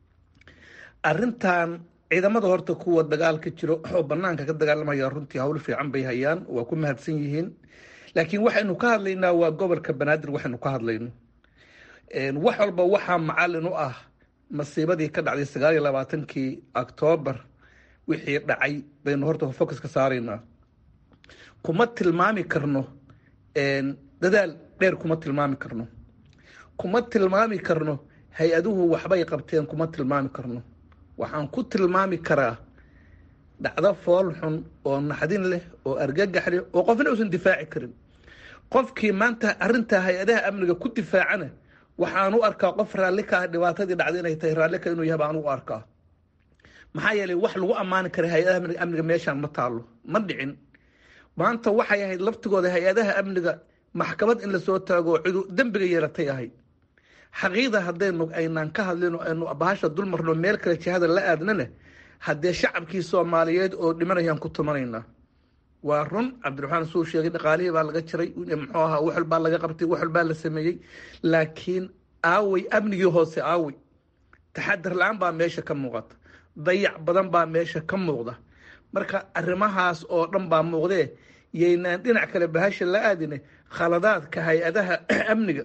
arrintan ciidamada horta kuwa dagaalka jiro oo banaanka ka dagaalamaya runtii hawl fiican bay hayaan waa ku mahadsan yihiin laakiin waxaynu ka hadlaynaa waa gobolka banaadir waxaynu ka hadlayno wax walba waxaa macalin u ah masiibadii ka dhacday sagaal iyo labaatankii octoobar wixii dhacay baynu horta focus ka saaraynaa kuma tilmaami karno dadaal dheer kuma tilmaami karno kuma tilmaami karno hay-aduhu waxbay qabteen kuma tilmaami karno waxaan ku tilmaami karaa dhacdo fool xun oo naxdin leh oo argagax leh oo qofna uusan difaaci karin qofkii maanta arintaa hay-adaha amniga ku difaacana waxaan u arkaa qof raalli ka ah dhibaatadii dhacday inay tahay raallika inuu yahay baan u arkaa maxaa yeelay wax lagu ammaani kara hay-adaha amniga meeshaan ma taalo ma dhicin maanta waxay ahayd laftigooda hay-adaha amniga maxkamad in lasoo taago cidu dembiga yeelatay ahayd xaqiiqda haddaynu aynaan ka hadlino aynu bahasha dulmarno meel kale jihada la aadnana haddee shacabkii soomaaliyeed oo dhimanayaan ku tumanaynaa waa run cabdiraxmaan suu sheegay dhaqaalihii baa laga jiray muxuu ahaa wax walbaa laga qabtay wax walbaa la sameeyey laakiin aawey amnigii hoose aawey taxadar la-aan baa meesha ka muuqata dayac badan baa meesha ka muuqda marka arrimahaas oo dhan baa muuqdee yaynaan dhinac kale bahasha la aadine khaladaadka hay-adaha amniga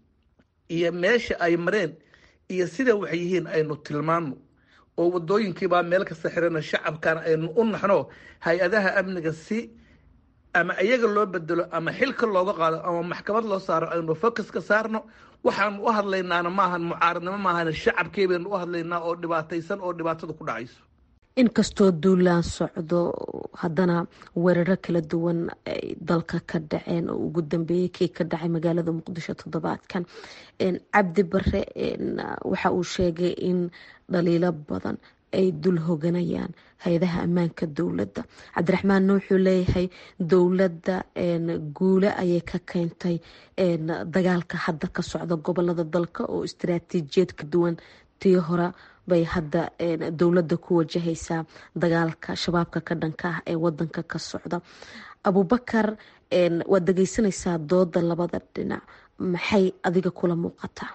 iyo meesha ay mareen iyo sida waxay yihiin aynu tilmaano oo wadooyinkiibaa meel kasta xirana shacabkana aynu u naxno hay-adaha amniga si ama iyaga loo bedelo ama xilka looga qaado ama maxkamad loo saaro aynu focus ka saarno waxaanu u hadlaynaana maahan mucaaradnimo maahan shacabkii baynu u hadlaynaa oo dhibaataysan oo dhibaatada ku dhacayso inkastoo duulaan socdo haddana weeraro kala duwan ay dalka ka dhaceen oo ugu dambeeyey kii ka dhacay magaalada muqdisho toddobaadkan cabdi bare waxa uu sheegay in dhaliilo badan ay dul hoganayaan hay-adaha ammaanka dowladda cabdiraxmaanna wuxuu leeyahay dowladda guule ayay ka keentay dagaalka hadda ka socda gobolada dalka oo istaraatiijiyad ka duwan tii hore bay hadda dowladda ku wajahaysaa dagaalka shabaabka ka dhanka ah ee wadanka ka socda abubakar waad dhegeysanaysaa dooda labada dhinac maxay adiga kula muuqataa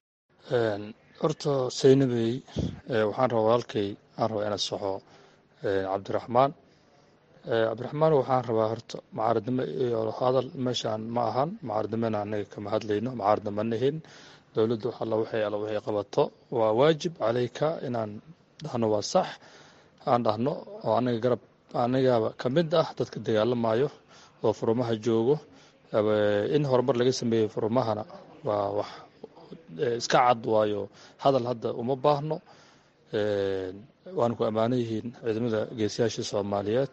horta saynabey waxaan rabaa walaalkay aan rabaa inaa soxo cabdiraxmaan cabdiraxmaan waxaan rabaa horta mucaaradnimo iyo hadal meeshaan ma ahan mucaaradnimona anaga kama hadlayno mucaarada ma nihin dowladdu alla waxay alla waxay qabato waa waajib caleyka inaan dhahno waa sax aan dhahno oo anaga garab anigaba ka mid ah dadka dagaalamayo oo furumaha joogo in horumar laga sameeyey furumahana waa wax iska cad waayo hadal hadda uma baahno waana ku ammaano yihiin ciidamada geesiyaasha soomaaliyeed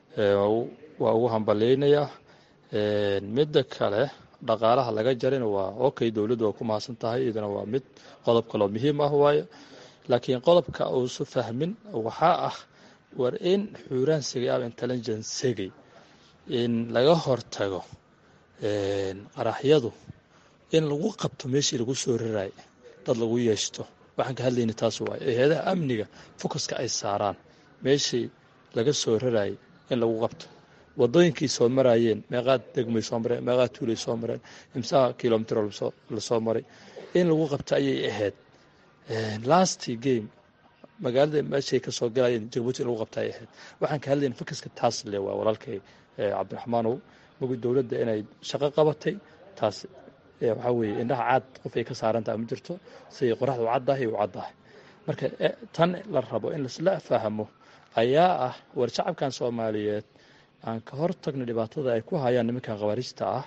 waa ugu hambaleynayaa midda kale dhaqaalaha laga jarina waa okay dowladdu waa ku mahadsan tahay iyadana waa mid qodob kaloo muhiim ah waaye laakiin qodobka uusu fahmin waxaa ah war in xuuraansigay ama intelligencegay in laga hortago qaraxyadu in lagu qabto meeshii lagu soo raraay dad lagu yeeshto waxaan ka hadlayna taas waay hay-adaha amniga focuska ay saaraan meeshii laga soo raraayay in lagu qabto wadooyinkii soo maraayeen meeqaad degmay soo mareen meeqaad tuulay soo mareen imsaha kilomitr lasoo maray in lagu qabto ayay ahayd last game magaalada meeshay kasoo galayeen jabuuti in lagu qabta ay ahayd waxaan ka hadlayna focuska taas le waa walaalkay cabdiraxmaanow mogi dowladda inay shaqo qabatay taas waxaa weeye indhaha caad qof ay ka saarantaha ma jirto siday qoraxda u caddahay u caddahay marka tan la rabo in laisla fahmo ayaa ah war shacabkan soomaaliyeed aan ka hor tagno dhibaatada ay ku hayaan nimankan khawaariijta ah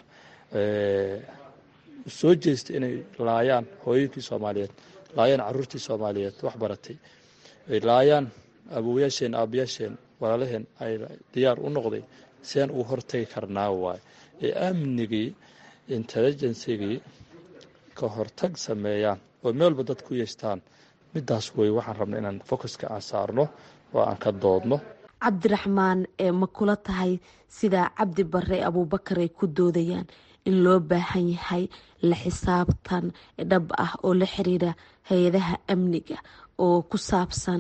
soo jeesta inay laayaan hooyinkii soomaaliyeed laayaan caruurtii soomaaliyeed wax baratay laayaan awowayaasheen aabayaasheen walaalaheen ay diyaar u noqday siaan ugu hortagi karnaa waay ee amnigii intelligencegii ka hortag sameeyaan oo meel walba dad ku yeeshtaan midaas wey waxaan rabna inaan focuska aan saarno oo aan ka doodno cabdiraxmaan ee ma kula tahay sidaa cabdi bare abuubakar ay ku doodayaan in loo baahan yahay la xisaabtan dhab ah oo la xiriira hay-adaha amniga oo ku saabsan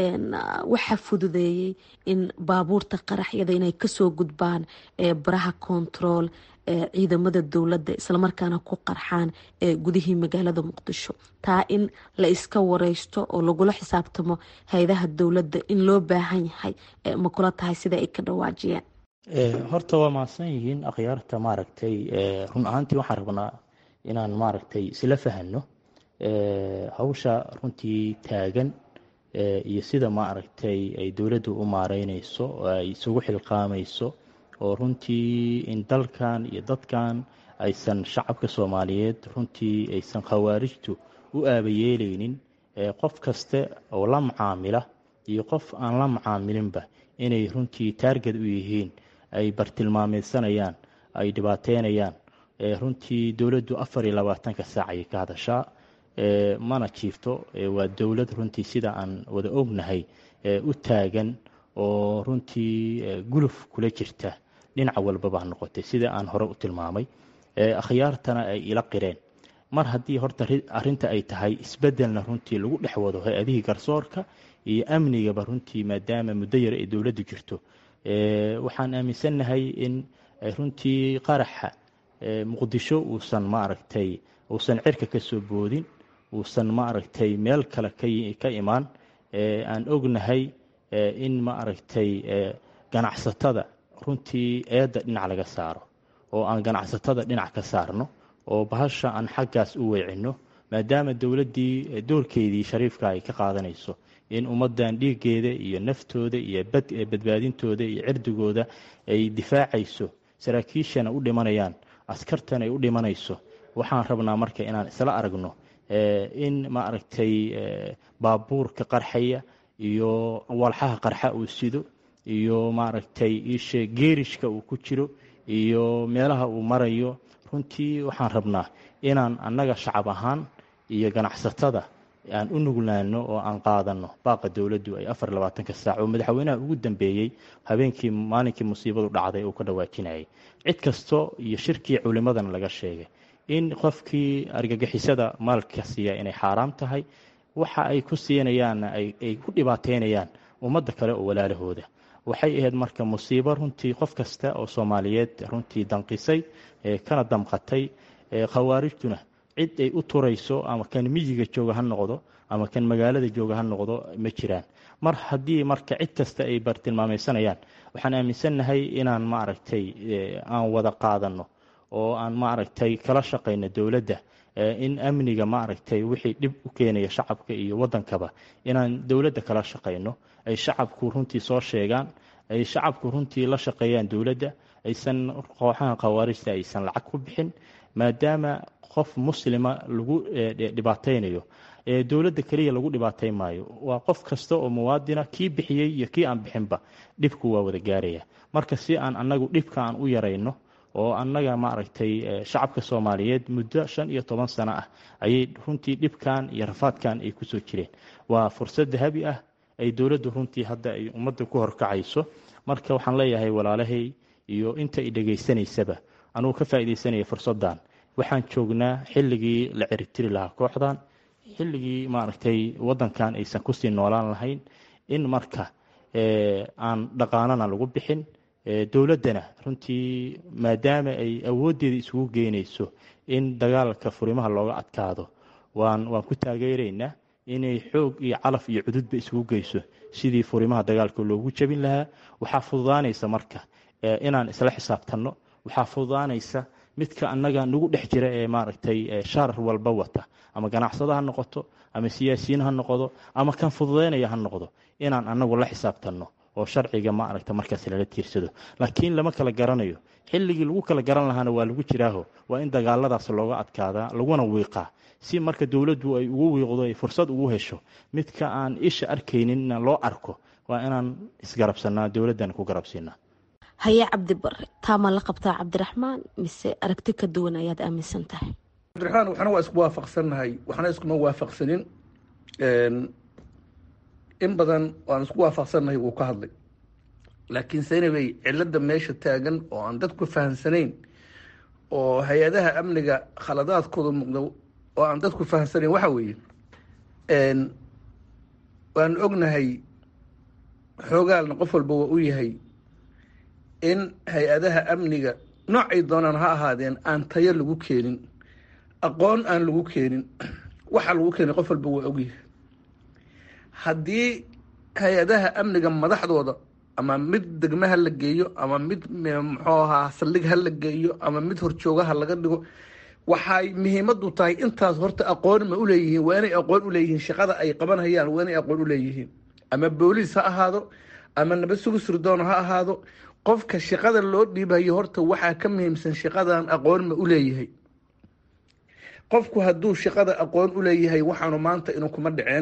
waxaa fududeeyey in baabuurta qaraxyada inay kasoo gudbaan baraha kontarool ciidamada dowladda islamarkaana ku qarxaan gudihii magaalada muqdisho taa in la iska wareysto oo lagula xisaabtamo hay-adaha dowladda in loo baahan yahay ma kula tahay sida ay ka dhawaajiyeen horta waa mahadsan yihiin akhyaarta maaragtay run ahaantii waxaan rabnaa inaan maaragtay isla fahano hawsha runtii taagan iyo sida maaragtay ay dowladdu u maareyneyso oo ay isugu xilqaamayso oo runtii in dalkan iyo dadkan aysan shacabka soomaaliyeed runtii aysan khawaarijtu u aabayeeleynin qof kaste oo la macaamila iyo qof aan la macaamilinba inay runtii taarged u yihiin ay bartilmaameysanayaan ay dhibaateynayaan runtii dowladdu afar iyo labaatanka saac ayay ka hadashaa mana jiifto waa dowlad runtii sida aan wada ognahay u taagan oo runtii guluf kula jirta dhinac walbaba ha noqotay sida aan hore u tilmaamay akhyaartana ay ila qireen mar haddii horta arinta ay tahay isbedelna runtii lagu dhex wado hay-adihii garsoorka iyo amnigaba runtii maadaama muddo yar ay dowladdu jirto waxaan aaminsannahay in runtii qaraxa muqdisho uusan maaragtay uusan cirka ka soo boodin uusan maaragtay meel kale ka imaan aan ognahay in maaragtay ganacsatada runtii eedda dhinac laga saaro oo aan ganacsatada dhinac ka saarno oo bahasha aan xaggaas u weecinno maadaama dowladdii doorkeedii shariifka ay ka qaadanayso in ummaddan dhiiggeeda iyo naftooda iyo badbaadintooda iyo cirdigooda ay difaacayso saraakiishana u dhimanayaan askartana ay u dhimanayso waxaan rabnaa marka inaan isla aragno in maaragtay baabuurka qarxaya iyo walxaha qarxa uu sido iyo maaragtay ishe geerishka uu ku jiro iyo meelaha uu marayo runtii waxaan rabnaa inaan annaga shacab ahaan iyo ganacsatada aan u nuglaano oo aan qaadano baaqa dowladdu ay afar labaatanka saac oo madaxweynaha ugu dambeeyey habeenkii maalinkii musiibadu dhacday uu ka dhawaajinayay cid kasto iyo shirkii culimadana laga sheegay in qofkii argagixisada maalka siiya inay xaaraam tahay waxa ay ku siinayaanna ay ku dhibaateynayaan ummadda kale oo walaalahooda waxay ahayd marka musiibo runtii qof kasta oo soomaaliyeed runtii danqisay kana damqatay khawaarijtuna cid ay u turayso ama kan miyiga jooga ha noqdo ama kan magaalada jooga ha noqdo ma jiraan mar haddii marka cid kasta ay bartilmaameysanayaan waxaan aaminsannahay inaan maaragtay aan wada qaadano oo aan maaragtay kala shaqayno dowladda in amniga maaragtay wixii dhib u keenaya shacabka iyo wadankaba inaan dowladda kala shaqayno ay shacabku runtii soo sheegaan ay shacabku runtii la shaqeeyaan dowladda aysan kooxaha khawaarijta aysan lacag ku bixin maadaama qof muslima lagu dhibaateynayo dowladda keliya lagu dhibaateyn maayo waa qof kasta oo muwaadina kii bixiyey iyo kii aan bixinba dhibku waa wada gaaraya marka si aan anagu dhibka aan u yarayno oo annaga maaragtay shacabka soomaaliyeed muddo shan iyo toban sano ah ayay runtii dhibkan iyo rafaadkan ay kusoo jireen waa fursad dahabi ah ay dowladdu runtii hadda ay ummadda ku horkacayso marka waxaan leeyahay walaalahay iyo inta i dhegaysanaysaba anugu ka faa'iidaysanaya fursaddan waxaan joognaa xilligii la ciritiri lahaa kooxdan xilligii maaragtay waddankan aysan kusii noolaan lahayn in marka aan dhaqaanana lagu bixin dowladdana runtii maadaama ay awooddeeda isugu geynayso in dagaalka furimaha looga adkaado waan waan ku taageeraynaa inay xoog iyo calaf iyo cududba isugu geyso sidii furimaha dagaalka loogu jebin lahaa waxaa fududaanaysa marka inaan isla xisaabtanno waxaa fududaanaysa midka annaga nagu dhex jira ee maaragtay shaarar walba wata ama ganacsado ha noqoto ama siyaasiyiin ha noqdo ama kan fududaynaya ha noqdo inaan annagu la xisaabtanno oo sharciga maaragta markaas lala tiirsado laakiin lama kala garanayo xilligii lagu kala garan lahaana waa lagu jiraaho waa in dagaaladaas looga adkaadaa laguna wiiqaa si marka dowladdu ay ugu wiiqdo ay fursad ugu hesho midka aan isha arkayninna loo arko waa inaan isgarabsanaa dowladdana ku garabsiinaa haye cabdi bare taama la qabtaa cabdiraxmaan mise aragti ka duwan ayaad aaminsan tahay cabdiraxmaan waxna waa isku waafaqsannahay waxna iskuma waafaqsanin in badan waan isku waafaqsannahay wuu ka hadlay laakiin senabey cilada meesha taagan oo aan dadku fahamsanayn oo hay-adaha amniga khaladaadkooda muuqda oo aan dadku fahamsanayn waxa weeye waan ognahay xoogaalna qof walba waa u yahay in hay-adaha amniga noocay doonaan ha ahaadeen aan tayo lagu keenin aqoon aan lagu keenin waxa lagu keenay qof walba waa ogyahay haddii hay-adaha amniga madaxdooda ama mid degme ha la geeyo ama mid muxuu ahaa saldhig ha la geeyo ama mid horjoogaha laga dhigo waxay muhiimadu tahay intaas horta aqoon ma uleeyihiin waa inay aqoon uleeyihiin shaqada ay qabanhayaan waa inay aqoon uleeyihiin ama booliis ha ahaado ama nabad sugu sirdoon ha ahaado qofka shaqada loo dhiibayo horta waxaa ka muhiimsan shaqadan aqoon ma uleeyahay qofku hadduu shaqada aqoon uleeyahay waxaanu maanta inuu kuma dhaceen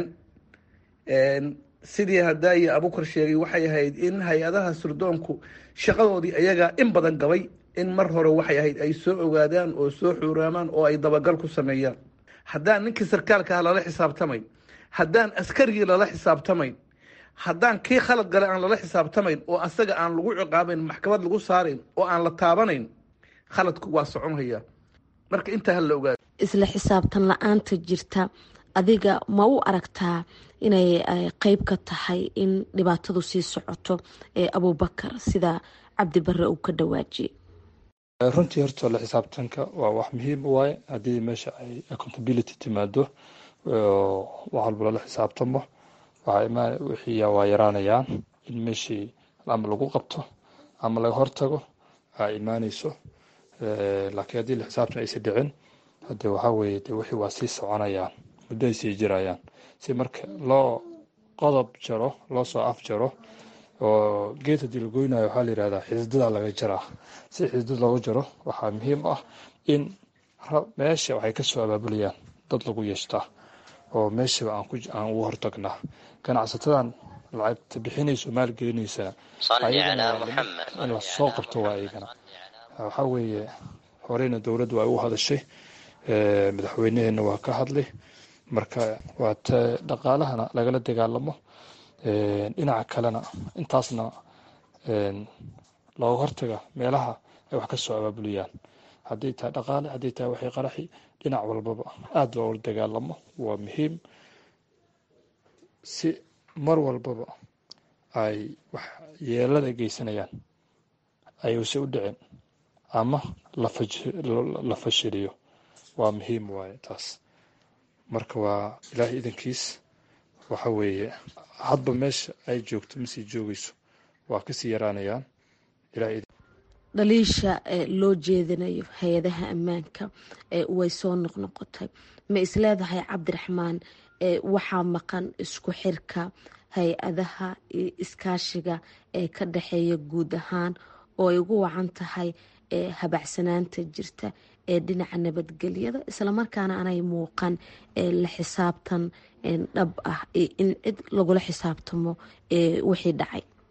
sidii hadaaye abukar sheegay waxay ahayd in hay-adaha sirdoonku shaqadoodii ayagaa in badan gabay in mar hore waxay ahayd ay soo ogaadaan oo soo xuuraamaan oo ay dabagal ku sameeyaan haddaan ninkii sarkaalka ah lala xisaabtamayn haddaan askarigii lala xisaabtamayn haddaan kii khalad gale aan lala xisaabtamayn oo asaga aan lagu ciqaabayn maxkamad lagu saarayn oo aan la taabanayn khaladku waa soconhayaa marka intaa ha la ogaado isla xisaabtan la-aanta jirta adiga ma u aragtaa inay qeyb ka tahay in dhibaatadu sii socoto ee abubakar sida cabdi bare uu ka dhawaajiyey runtii horta la xisaabtanka waa wax muhiim u waaye haddii meesha ay accountability timaado wax walba lala xisaabtamo wixii waa yaraanayaan in meeshii ama lagu qabto ama laga hortago aa imaaneyso laakiin haddii la xisaabtan aysa dhicin hade waxaa weeye de wixii waa sii soconayaan muddo ay sii jirayaan si marka loo qodob jaro loo soo af jaro oo geed haddii la goynayo waxaa la yihahdaa xisdada laga jaraa si xisdad looga jaro waxaa muhiim ah in meesha waxay kasoo abaabulayaan dad lagu yeeshtaa oo meeshaba aan ugu hortagnaa ganacsatadan lacagta bixinayso maalgelinaysaa in la soo qabto waa iyagana waxaa weeye horeyna dowladdu ay u hadashay madaxweynaheena waa ka hadlay marka waa te dhaqaalahana lagala dagaalamo dhinaca kalena intaasna looga hortaga meelaha ay wax ka soo abaabuliyaan haddii tahay dhaqaale haddii tahay waxay qaraxi dhinac walbaba aada loola dagaalamo waa muhiim si mar walbaba ay wax yeelada geysanayaan ayuuse u dhicin ama la fashiliyo waa muhiim waaye taas marka waa ilaahay idankiis waxa weeye hadba meesha ay joogto masii joogayso waa kasii yaraanayaan dhaliisha loo jeedinayo hay-adaha ammaanka way soo noqnoqotay ma isleedahay cabdiraxmaan waxaa maqan isku xirka hay-adaha iskaashiga ee ka dhexeeya guud ahaan oo ay ugu wacan tahay habacsanaanta jirta ee dhinaca nabadgelyada islamarkaana aanay muuqan la xisaabtan dhab ah in cid lagula xisaabtamo wixii dhacay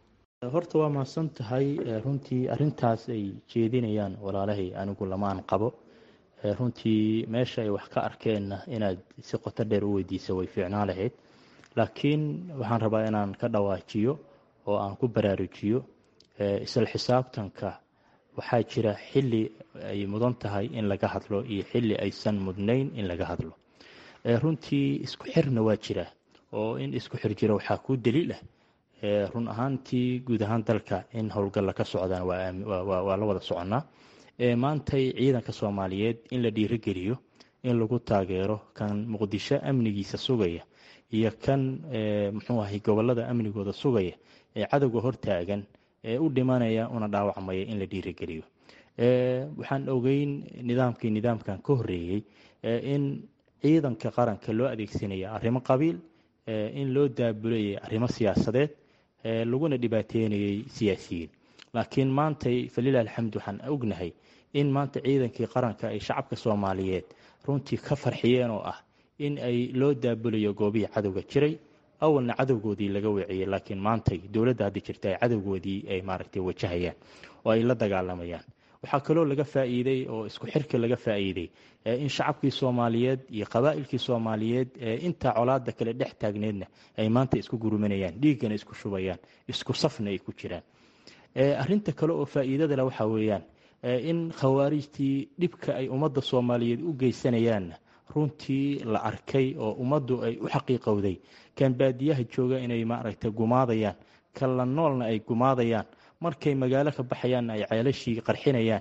horta waa mahadsan tahay runtii arintaas ay jeedinayaan walaalahay anigu lamaan qabo runtii meesha ay wax ka arkeenna inaad si qoto dheer u weydiisa way fiicnaan lahayd laakiin waxaan rabaa inaan ka dhawaajiyo oo aan ku baraarujiyo isla xisaabtanka waxaa jira xili ay mudan tahay in laga hadlo iyo xili aysan mudnayn in laga hadlo runtii isku xirna waa jira oo in isku xir jira waxaa kuu daliil ah run ahaantii guud ahaan dalka in howlgalla ka socdaan waa la wada soconnaa maantay ciidanka soomaaliyeed in la dhiirogeliyo in lagu taageero kan muqdisho amnigiisa sugaya iyo kan muxuu ahay gobolada amnigooda sugaya ee cadowga hortaagan ee u dhimanaya una dhaawacmaya in la dhiirogeliyo waxaan ogeyn nidaamkii nidaamkan ka horeeyey in ciidanka qaranka loo adeegsanaya arrimo qabiil in loo daabulayay arrimo siyaasadeed laguna dhibaateynayay siyaasiyiin laakiin maantay falilah alxamd waxaan ognahay in maanta ciidankii qaranka ay shacabka soomaaliyeed runtii ka farxiyeen oo ah in ay loo daabulayo goobihii cadowga jiray awalna cadowgoodii laga weeciyey laakiin maantay dowladda hadda jirta ay cadowgoodii ay maaragtay wajahayaan oo ay la dagaalamayaan waxaa kaloo laga faa'iiday oo isku xirka laga faa'iiday in shacabkii soomaaliyeed iyo qabaa'ilkii soomaaliyeed ee intaa colaada kale dhex taagneedna ay maanta isku gurumanayaan dhiiggana isku shubayaan isku safna ay ku jiraan arinta kale oo faa'iidada leh waxaa weeyaan in khawaarijtii dhibka ay ummadda soomaaliyeed u geysanayaanna runtii la arkay oo ummaddu ay u xaqiiqowday kan baadiyaha jooga inay maaragtay gumaadayaan kan la noolna ay gumaadayaan markay magaalo ka baxayaanna ay ceelashii qarxinayaan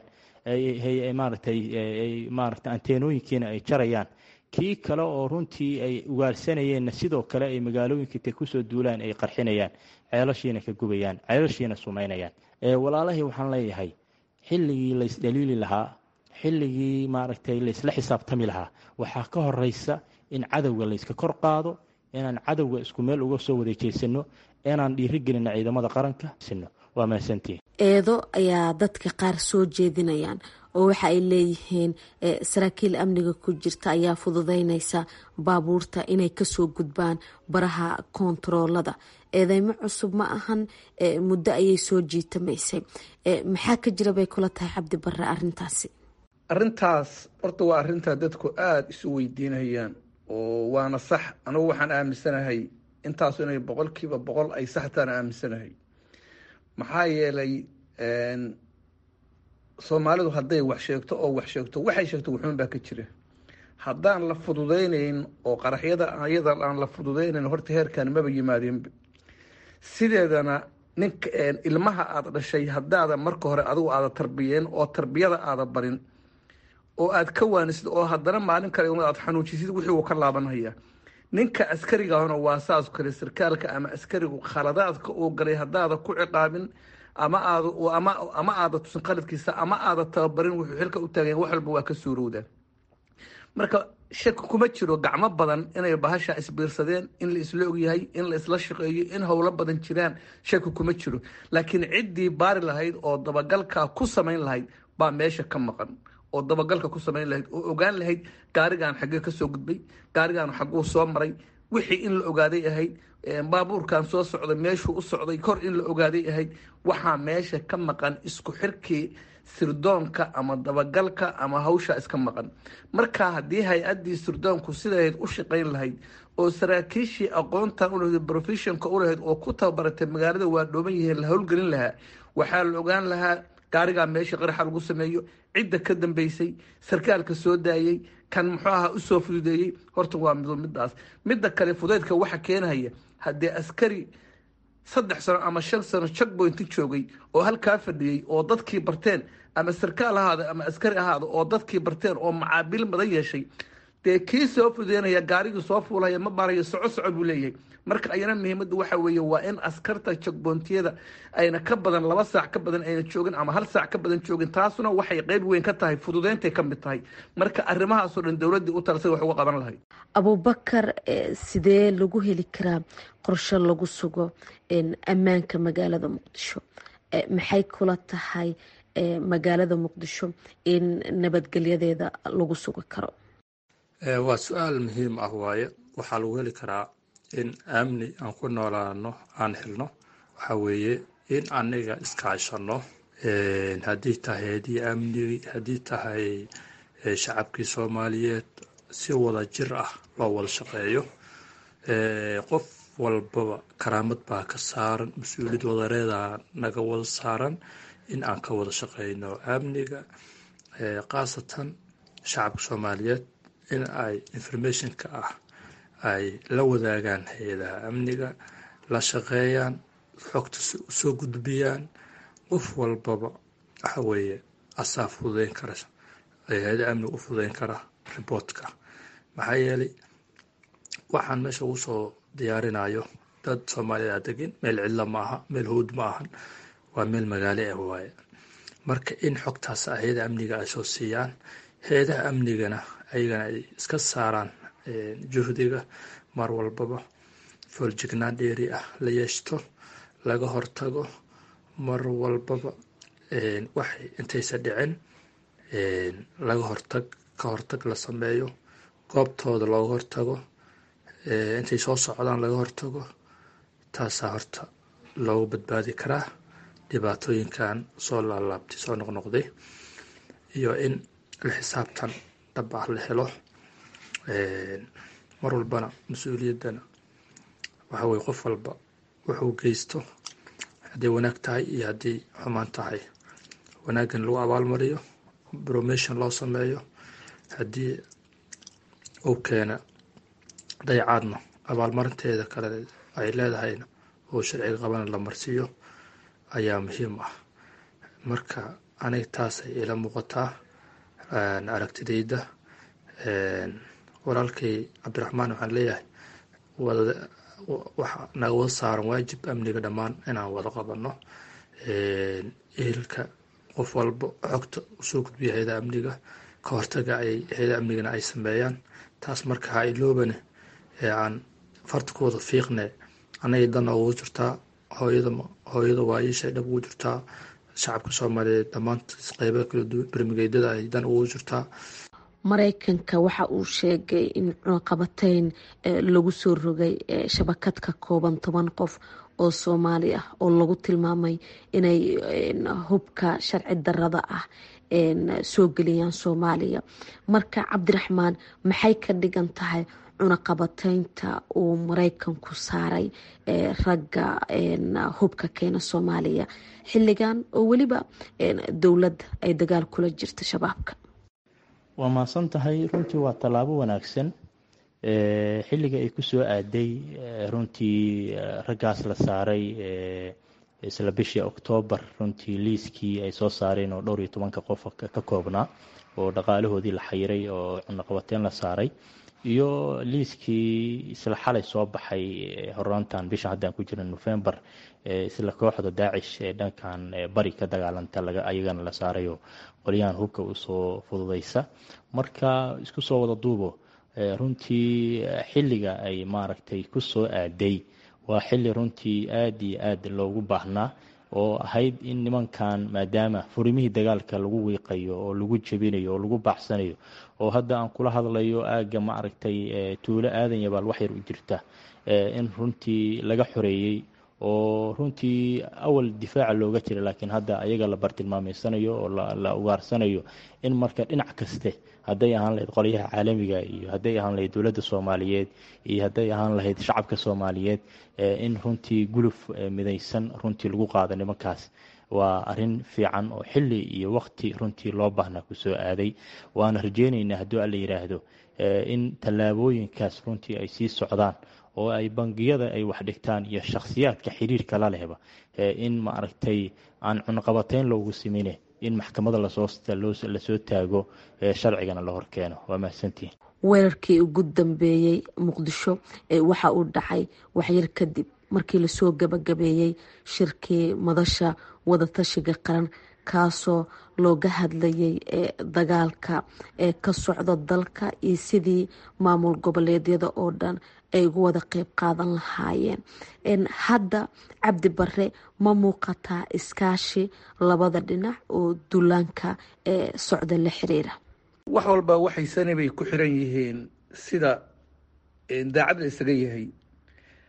maaragtay maaragtay anteenooyinkiina ay jarayaan kii kale oo runtii ay ugaarsanayeenna sidoo kale ay magaalooyinka intay kusoo duulaan ay qarxinayaan ceelashiina ka gubayaan ceelashiina sumaynayaan walaalahii waxaan leeyahay xilligii laysdhaliili lahaa xilligii maaragtay laysla xisaabtami lahaa waxaa ka horeysa in cadowga layska kor qaado inaan cadowga isku meel uga soo wareejeysano inaan dhiirigelino ciidamada qaranka sino waa mahadsantihin eedo ayaa dadka qaar soo jeedinayaan oo waxa ay leeyihiin saraakiil amniga ku jirta ayaa fududeynaysa baabuurta inay kasoo gudbaan baraha koontaroolada eedeymo cusub ma ahan muddo ayay soo jiitamaysay maxaa ka jira bay kula tahay cabdi bare arintaasi arrintaas horta waa arrintaa dadku aada isu weydiinayaan oo waana sax anugu waxaan aaminsanahay intaasu inay boqolkiiba boqol ay saxtaan aaminsanahay maxaa yeelay soomaalidu hadday wax sheegto oo wax sheegto waxay sheegto wuxuun baa ka jira haddaan la fududeynayn oo qaraxyada ayada aan la fududeynayn horta heerkan maba yimaadeenba sideedana ninka ilmaha aada dhashay haddaada marka hore adigu aada tarbiyeen oo tarbiyada aada barin oo aada ka waanisid oo haddana maalin kale aada xanuujisid wixii uu ka laabanhaya ninka askarigahuna waa saas kale sarkaalka ama askarigu khaladaadka uu galay haddaada ku ciqaabin ama aad ama ama aada tusin qaladkiisa ama aada tababarin wuxuu xilka u taagayen wax walba waa ka suurowdaan marka shaki kuma jiro gacmo badan inay bahasha isbiirsadeen in la isla ogyahay in la isla shaqeeyo in howlo badan jiraan shaki kuma jiro laakiin ciddii baari lahayd oo dabagalka ku samayn lahayd baa meesha ka maqan oo dabagalka ku samayn lahayd oo ogaan lahayd gaarigan xaggee kasoo gudbay gaarigan xagguu soo maray wixii in la ogaaday ahayd baabuurkan soo socday meeshuu u socday kor in la ogaaday ahayd waxaa meesha ka maqan isku xirkii sirdoonka ama dabagalka ama hawsha iska maqan marka haddii hay-addii sirdoonku sidahayd u shaqayn lahayd oo saraakiishii aqoontan ulahayd professionka ulahayd oo ku tababaratay magaalada waa dhooban yihiin la howlgelin lahaa waxaa la ogaan lahaa gaarigaa meesha qaraxa lagu sameeyo cidda ka dambeysay sarkaalka soo daayey kan muxuu ahaa usoo fududeeyey horta waa mido midaas midda kale fudeydka waxa keenahaya haddee askari saddex sano ama shan sano checkpointi joogay oo halkaa fadhiyey oo dadkii barteen ama sarkaal ahaada ama askari ahaada oo dadkii barteen oo macaabiil badan yeeshay dee kii soo fudeynaya gaarigii soo fuulaya ma baarayo soco soco buu leeyahay marka ayana muhiimadda waxa weeye waa in askarta checkpointiyada ayna ka badan laba saac ka badan ayna joogin ama hal saac ka badan joogin taasuna waxay qeyb weyn ka tahay fududeyntay ka mid tahay marka arrimahaasoo dhan dowladdii u talasay wax uga qaban lahayd abubakar sidee lagu heli karaa qorshe lagu sugo ammaanka magaalada muqdisho maxay kula tahay magaalada muqdisho in nabadgelyadeeda lagu sugi karo waa su-aal muhiim ah waaye waxaa lagu heli karaa in amni aan ku noolaano aan helno waxaa weeye in aniga iskaashano haddii tahay hay-adii amnigi haddii tahay shacabkii soomaaliyeed si wada jir ah loo wada shaqeeyo qof walbaba karaamad baa ka saaran mas-uuliyad wadareeda naga wada saaran in aan ka wada shaqeyno amniga khaasatan shacabka soomaaliyeed in ay informationka ah ay la wadaagaan hay-adaha amniga la shaqeeyaan xogta usoo gudbiyaan qof walbaba waxa weeye asaa fududeyn kara hay-ada amniga u fududeyn kara riboortka maxaa yeelay waxaan meesha ugu soo diyaarinayo dad soomaaliya degin meel cidla ma aha meel howd ma ahan waa meel magaalo ah waaye marka in xogtaas hay-ada amniga ay soo siiyaan hay-adaha amnigana ayagana ay iska saaraan juhdiga mar walbaba fooljignaan dheeri ah la yeeshto laga hortago mar walbaba waxay intaysa dhicin laga hortag ka hortag la sameeyo goobtooda looga hortago intay soo socdaan laga hortago taasaa horta loogu badbaadi karaa dhibaatooyinkan soo laalaabtay soo noqnoqday iyo in la xisaabtan dhab ah la helo mar walbana mas-uuliyaddana waxa weye qof walba wuxuu geysto hadday wanaag tahay iyo haddii xumaan tahay wanaaggan lagu abaalmariyo bromation loo sameeyo haddii uu keena dayacaadna abaalmarinteeda kale ay leedahayna oo sharciga qabana la marsiiyo ayaa muhiim ah marka aniga taasay ila muuqataa aragtidayda walaalkay cabdiraxmaan waxaan leeyahay waxa naga wada saaran waajib amniga dhammaan inaan wada qabano ehelka qof walba xogta usoo gudbiya hay-ada amniga ka hortaga ay hay-ada amnigana ay sameeyaan taas marka ha iloobane ee aan fartakooda fiiqne anagay dan ugu jirtaa hooyada hooyada waayiishay dhab ugu jirtaa shacabka soomaaliyeed dhammaantiis qeybaha kala duwan bermigeydada ay dan ugu jirtaa mareykanka waxa uu sheegay in cunaqabateyn lagu soo rogay shabakad ka kooban toban qof oo soomaali ah oo lagu tilmaamay inay hubka sharci darada ah soo geliyaan soomaaliya marka cabdiraxmaan maxay ka dhigan tahay cunaqabateynta uu mareykanku saaray ragga hubka keena soomaaliya xilligan oo weliba dowladda ay dagaal kula jirta shabaabka waa mahadsan tahay runtii waa tallaabo wanaagsan xilliga ay kusoo aaday runtii raggaas la saaray isla bishii oktoobar runtii liiskii ay soo saareen oo dhowr iyo tobanka qof ka koobnaa oo dhaqaalahoodii la xayiray oo cunaqabateyn la saaray iyo liiskii isla xalay soo baxay horaantan bisha haddaan ku jirna november isla kooxda daacish ee dhankan bari ka dagaalanta ayagana la saarayo qolyahan hubka usoo fududeysa marka isku soo wada duubo runtii xilliga ay maaragtay kusoo aaday waa xilli runtii aada iyo aad loogu baahnaa oo ahayd in nimankan maadaama furimihii dagaalka lagu wiiqayo oo lagu jebinayo oo lagu baaxsanayo oo hadda aan kula hadlayo aagga maaragtay tuulo aadan yabaal waxyar u jirta in runtii laga xoreeyey oo runtii awal difaaca looga jira laakiin hadda ayaga la bartilmaameysanayo oo la ugaarsanayo in marka dhinac kaste hadday ahaan lahayd qolyaha caalamiga iyo hadday ahaan lahayd dowladda soomaaliyeed iyo hadday ahaan lahayd shacabka soomaaliyeed in runtii guluf midaysan runtii lagu qaado nimankaas waa arin fiican oo xili iyo waqti runtii loo baahnaa kusoo aaday waana rajeyneynaa hadduu alla yiraahdo in tallaabooyinkaas runtii ay sii socdaan oo ay bangiyada ay wax dhigtaan iyo shakhsiyaadka xiriirka la lehba in maaragtay aan cunaqabateyn loogu simine in maxkamada lasoo taago sharcigana la horkeeno waa mahadsantihin weerarkii ugu dambeeyey muqdisho waxa uu dhacay waxyar kadib markii lasoo gabagabeeyey shirkii madasha wadatashiga qaran kaasoo looga hadlayay dagaalka ee ka socda dalka iyo sidii maamul goboleedyada oo dhan ay ugu wada qeyb qaadan lahaayeen hadda cabdi bare ma muuqataa iskaashi labada dhinac oo duulaanka ee socda la xiriira wax walba waxay sani bay ku xiran yihiin sida daacad la isaga yahay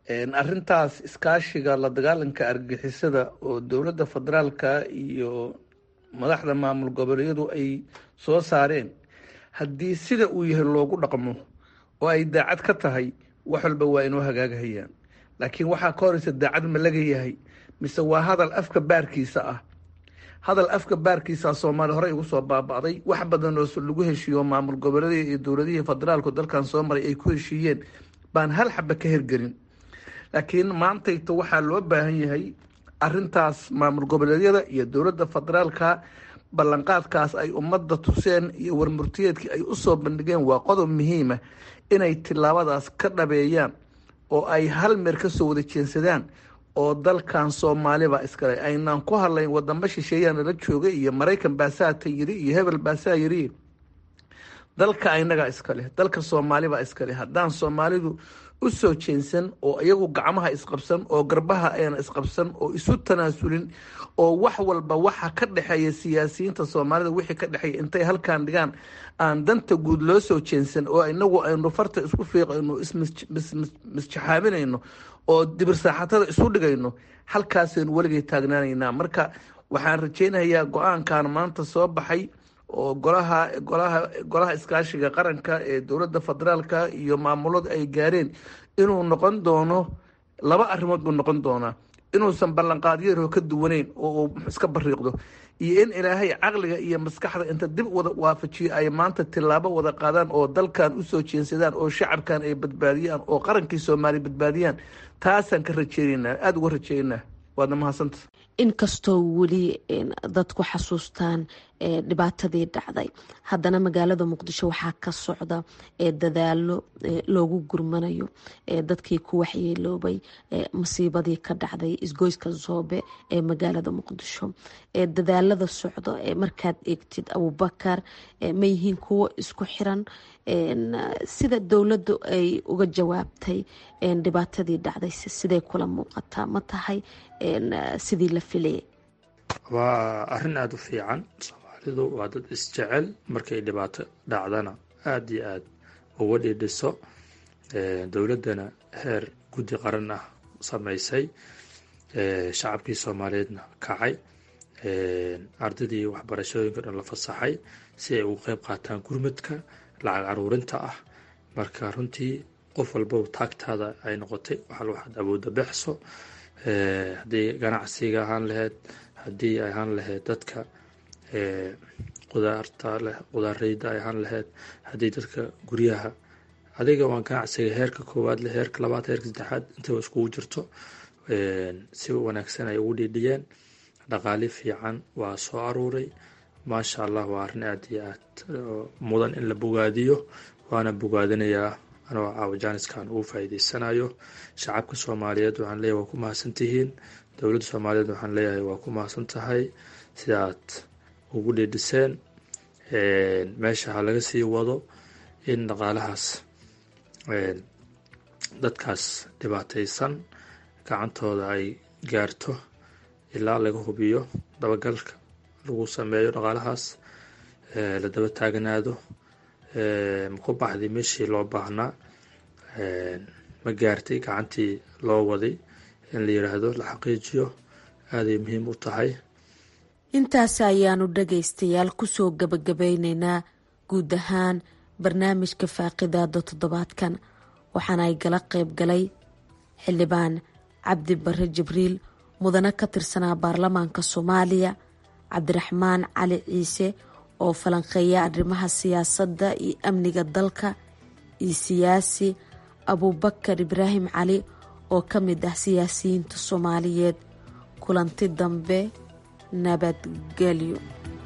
arrintaas iskaashiga la dagaalanka argixisada oo dowladda federaalka iyo madaxda maamul goboleedyadu ay soo saareen haddii sida uu yahay loogu dhaqmo oo ay daacad ka tahay wax walba waa inoo hagaagahayaan laakiin waxaa ka horeysa daacad ma laga yahay mise waa hadal afka baarkiisa ah hadal afka baarkiisa soomaaliya horey ugu soo baaba'day wax badan oo lagu heshiiyo maamul goboleedyada iyo dowladihii federaalku dalkan soo maray ay ku heshiiyeen baan hal xaba ka hergelin laakiin maantayta waxaa loo baahan yahay arintaas maamul goboleedyada iyo dowladda federaalka ballanqaadkaas ay ummadda tuseen iyo warmurtiyeedkii ay usoo bandhigeen waa qodob muhiima inay tilaabadaas ka dhabeeyaan oo ay hal meer kasoo wada jeensadaan oo dalkan soomaaliba iskale aynaan ku hadlayn wadamo shisheeyaa nala joogay iyo maraykan baasaata yiri iyo hebel baasaa yiri dalka inagaa iskale dalka soomaalibaa iskale haddaan soomaalidu usoo jeensan oo iyagu gacmaha isqabsan oo garbaha ayna isqabsan oo isu tanaasulin oo wax walba waxa ka dhexeeya siyaasiyiinta soomaalida wixii ka dhexeeya intay halkaan dhigaan aan danta guud loo soo jeensan oo inagu aynu farta isku fiiqayno ismisjaxaaminayno oo dibirsaaxatada isu dhigayno halkaasaynu weligay taagnaanaynaa marka waxaan rajeynayaa go-aankan maanta soo baxay oo golaha golaha golaha iskaashiga qaranka ee dowladda federaalka iyo maamulada ay gaareen inuu noqon doono laba arrimood buu noqon doonaa inuusan ballanqaadyaro ka duwaneyn oo uu iska bariiqdo iyo in ilaahay caqliga iyo maskaxda inta dib wada waafajiyo ay maanta tilaabo wada qaadaan oo dalkan usoo jeensadaan oo shacabkan ay badbaadiyaan oo qarankii soomaaliya badbaadiyaan taasaan ka rajeynanaa aada uga rajeynaa waadna mahadsanta inkastoo weli dadku xasuustaan dhibaatadii dhacday haddana magaalada muqdisho waxaa ka socda dadaalo loogu gurmanayo dadkii ku waxyeeloobay masiibadii ka dhacday isgoyska zoobe ee magaalada muqdisho dadaalada socdo markaad eegtid abubakar ma yihiin kuwo isku xiran sida dowladdu ay uga jawaabtay dhibaatadii dhacday siday kula muuqataa ma tahay sidii la filayay waa arrin aada u fiican soomaalidu waa dad isjecel markay dhibaato dhacdana aada iyo aada uga dhidhiso dowladdana heer guddi qaran ah samaysay shacabkii soomaaliyeedna kacay ardaydii waxbarashooyinka dhan la fasaxay si ay uga qeyb qaataan gurmadka lacag caruurinta ah marka runtii qof walba taagtaada ay noqotay waxal waxaad awoodda bexso haddii ganacsiga ahaan laheyd haddii ay ahaan lahayd dadka qudaarta leh qudaareyda ay ahaan lahayd haddii dadka guryaha adiga waan ganacsiga heerka koowaad leh heerka labaad heerka saddexaad intaba iskugu jirto si wanaagsan ay ugu dhiidhiyeen dhaqaali fiican waa soo aruuray maasha allah waa arrin aada iyo aad mudan in la bogaadiyo waana bogaadinayaa anoo caawa jaaniskan ugu faa'iideysanayo shacabka soomaaliyeed waxaan leeyahay waa ku mahadsan tihiin dowladda soomaaliyeed waxaan leeyahay waa ku mahadsan tahay sida aad ugu dhiidhiseen meesha ha laga sii wado in dhaqaalahaas dadkaas dhibaataysan gacantooda ay gaarto ilaa laga hubiyo dabagalka lagu sameeyo dhaqaalahaas la daba taaganaado maku baxday meeshii loo baahnaa ma gaartay gacantii loo waday in la yiraahdo la xaqiijiyo aaday muhiim u tahay intaas ayaanu dhagaystayaal kusoo gabagabeyneynaa guud ahaan barnaamijka faaqidaada toddobaadkan waxaana ay gala qayb galay xildhibaan cabdi bare jibriil mudane ka tirsanaa baarlamaanka soomaaliya cabdiraxmaan cali ciise oo falanqeeya arrimaha siyaasadda iyo amniga dalka iyo siyaasi abuubakar ibraahim cali oo ka mid ah siyaasiyiinta soomaaliyeed kulanti dambe nabadgelyo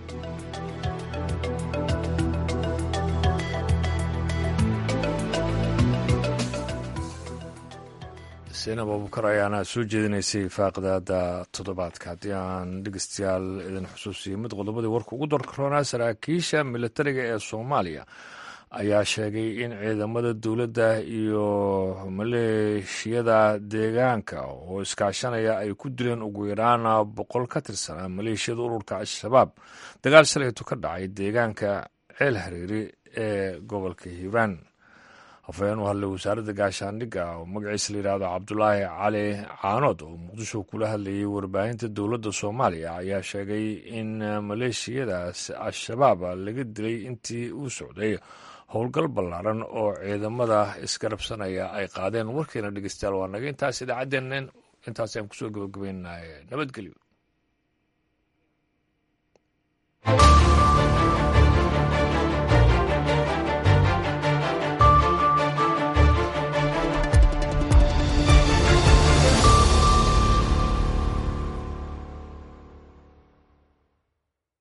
seinab abubukar ayaana soo jeedinaysay faaqidaada toddobaadka haddii aan dhegeystayaal idin xusuusiyo mid qodobadii warka ugu darkaroonaa saraakiisha militariga ee soomaaliya ayaa sheegay in ciidamada dowladda iyo maleeshiyada deegaanka oo iskaashanaya ay ku dileen ugu yaraan boqol ka tirsanaa maleeshiyada ururka al-shabaab dagaal shalaytu ka dhacay deegaanka ceel hareeri ee gobolka hiiraan afhayeen u hadlay wasaaradda gaashaandhigga oo magaciisa la yidhaahdo cabdulaahi cali caanood oo muqdisho kula hadlayay warbaahinta dowladda soomaaliya ayaa sheegay in maleeshiyadaas al-shabaab laga dilay intii uu socday howlgal ballaaran oo ciidamada isgarabsanaya ay qaadeen warkeena dhegeystayaal waa naga intaas idaacaddeenna intaas ayaan kusoo gabagabaynahay nabadgelyo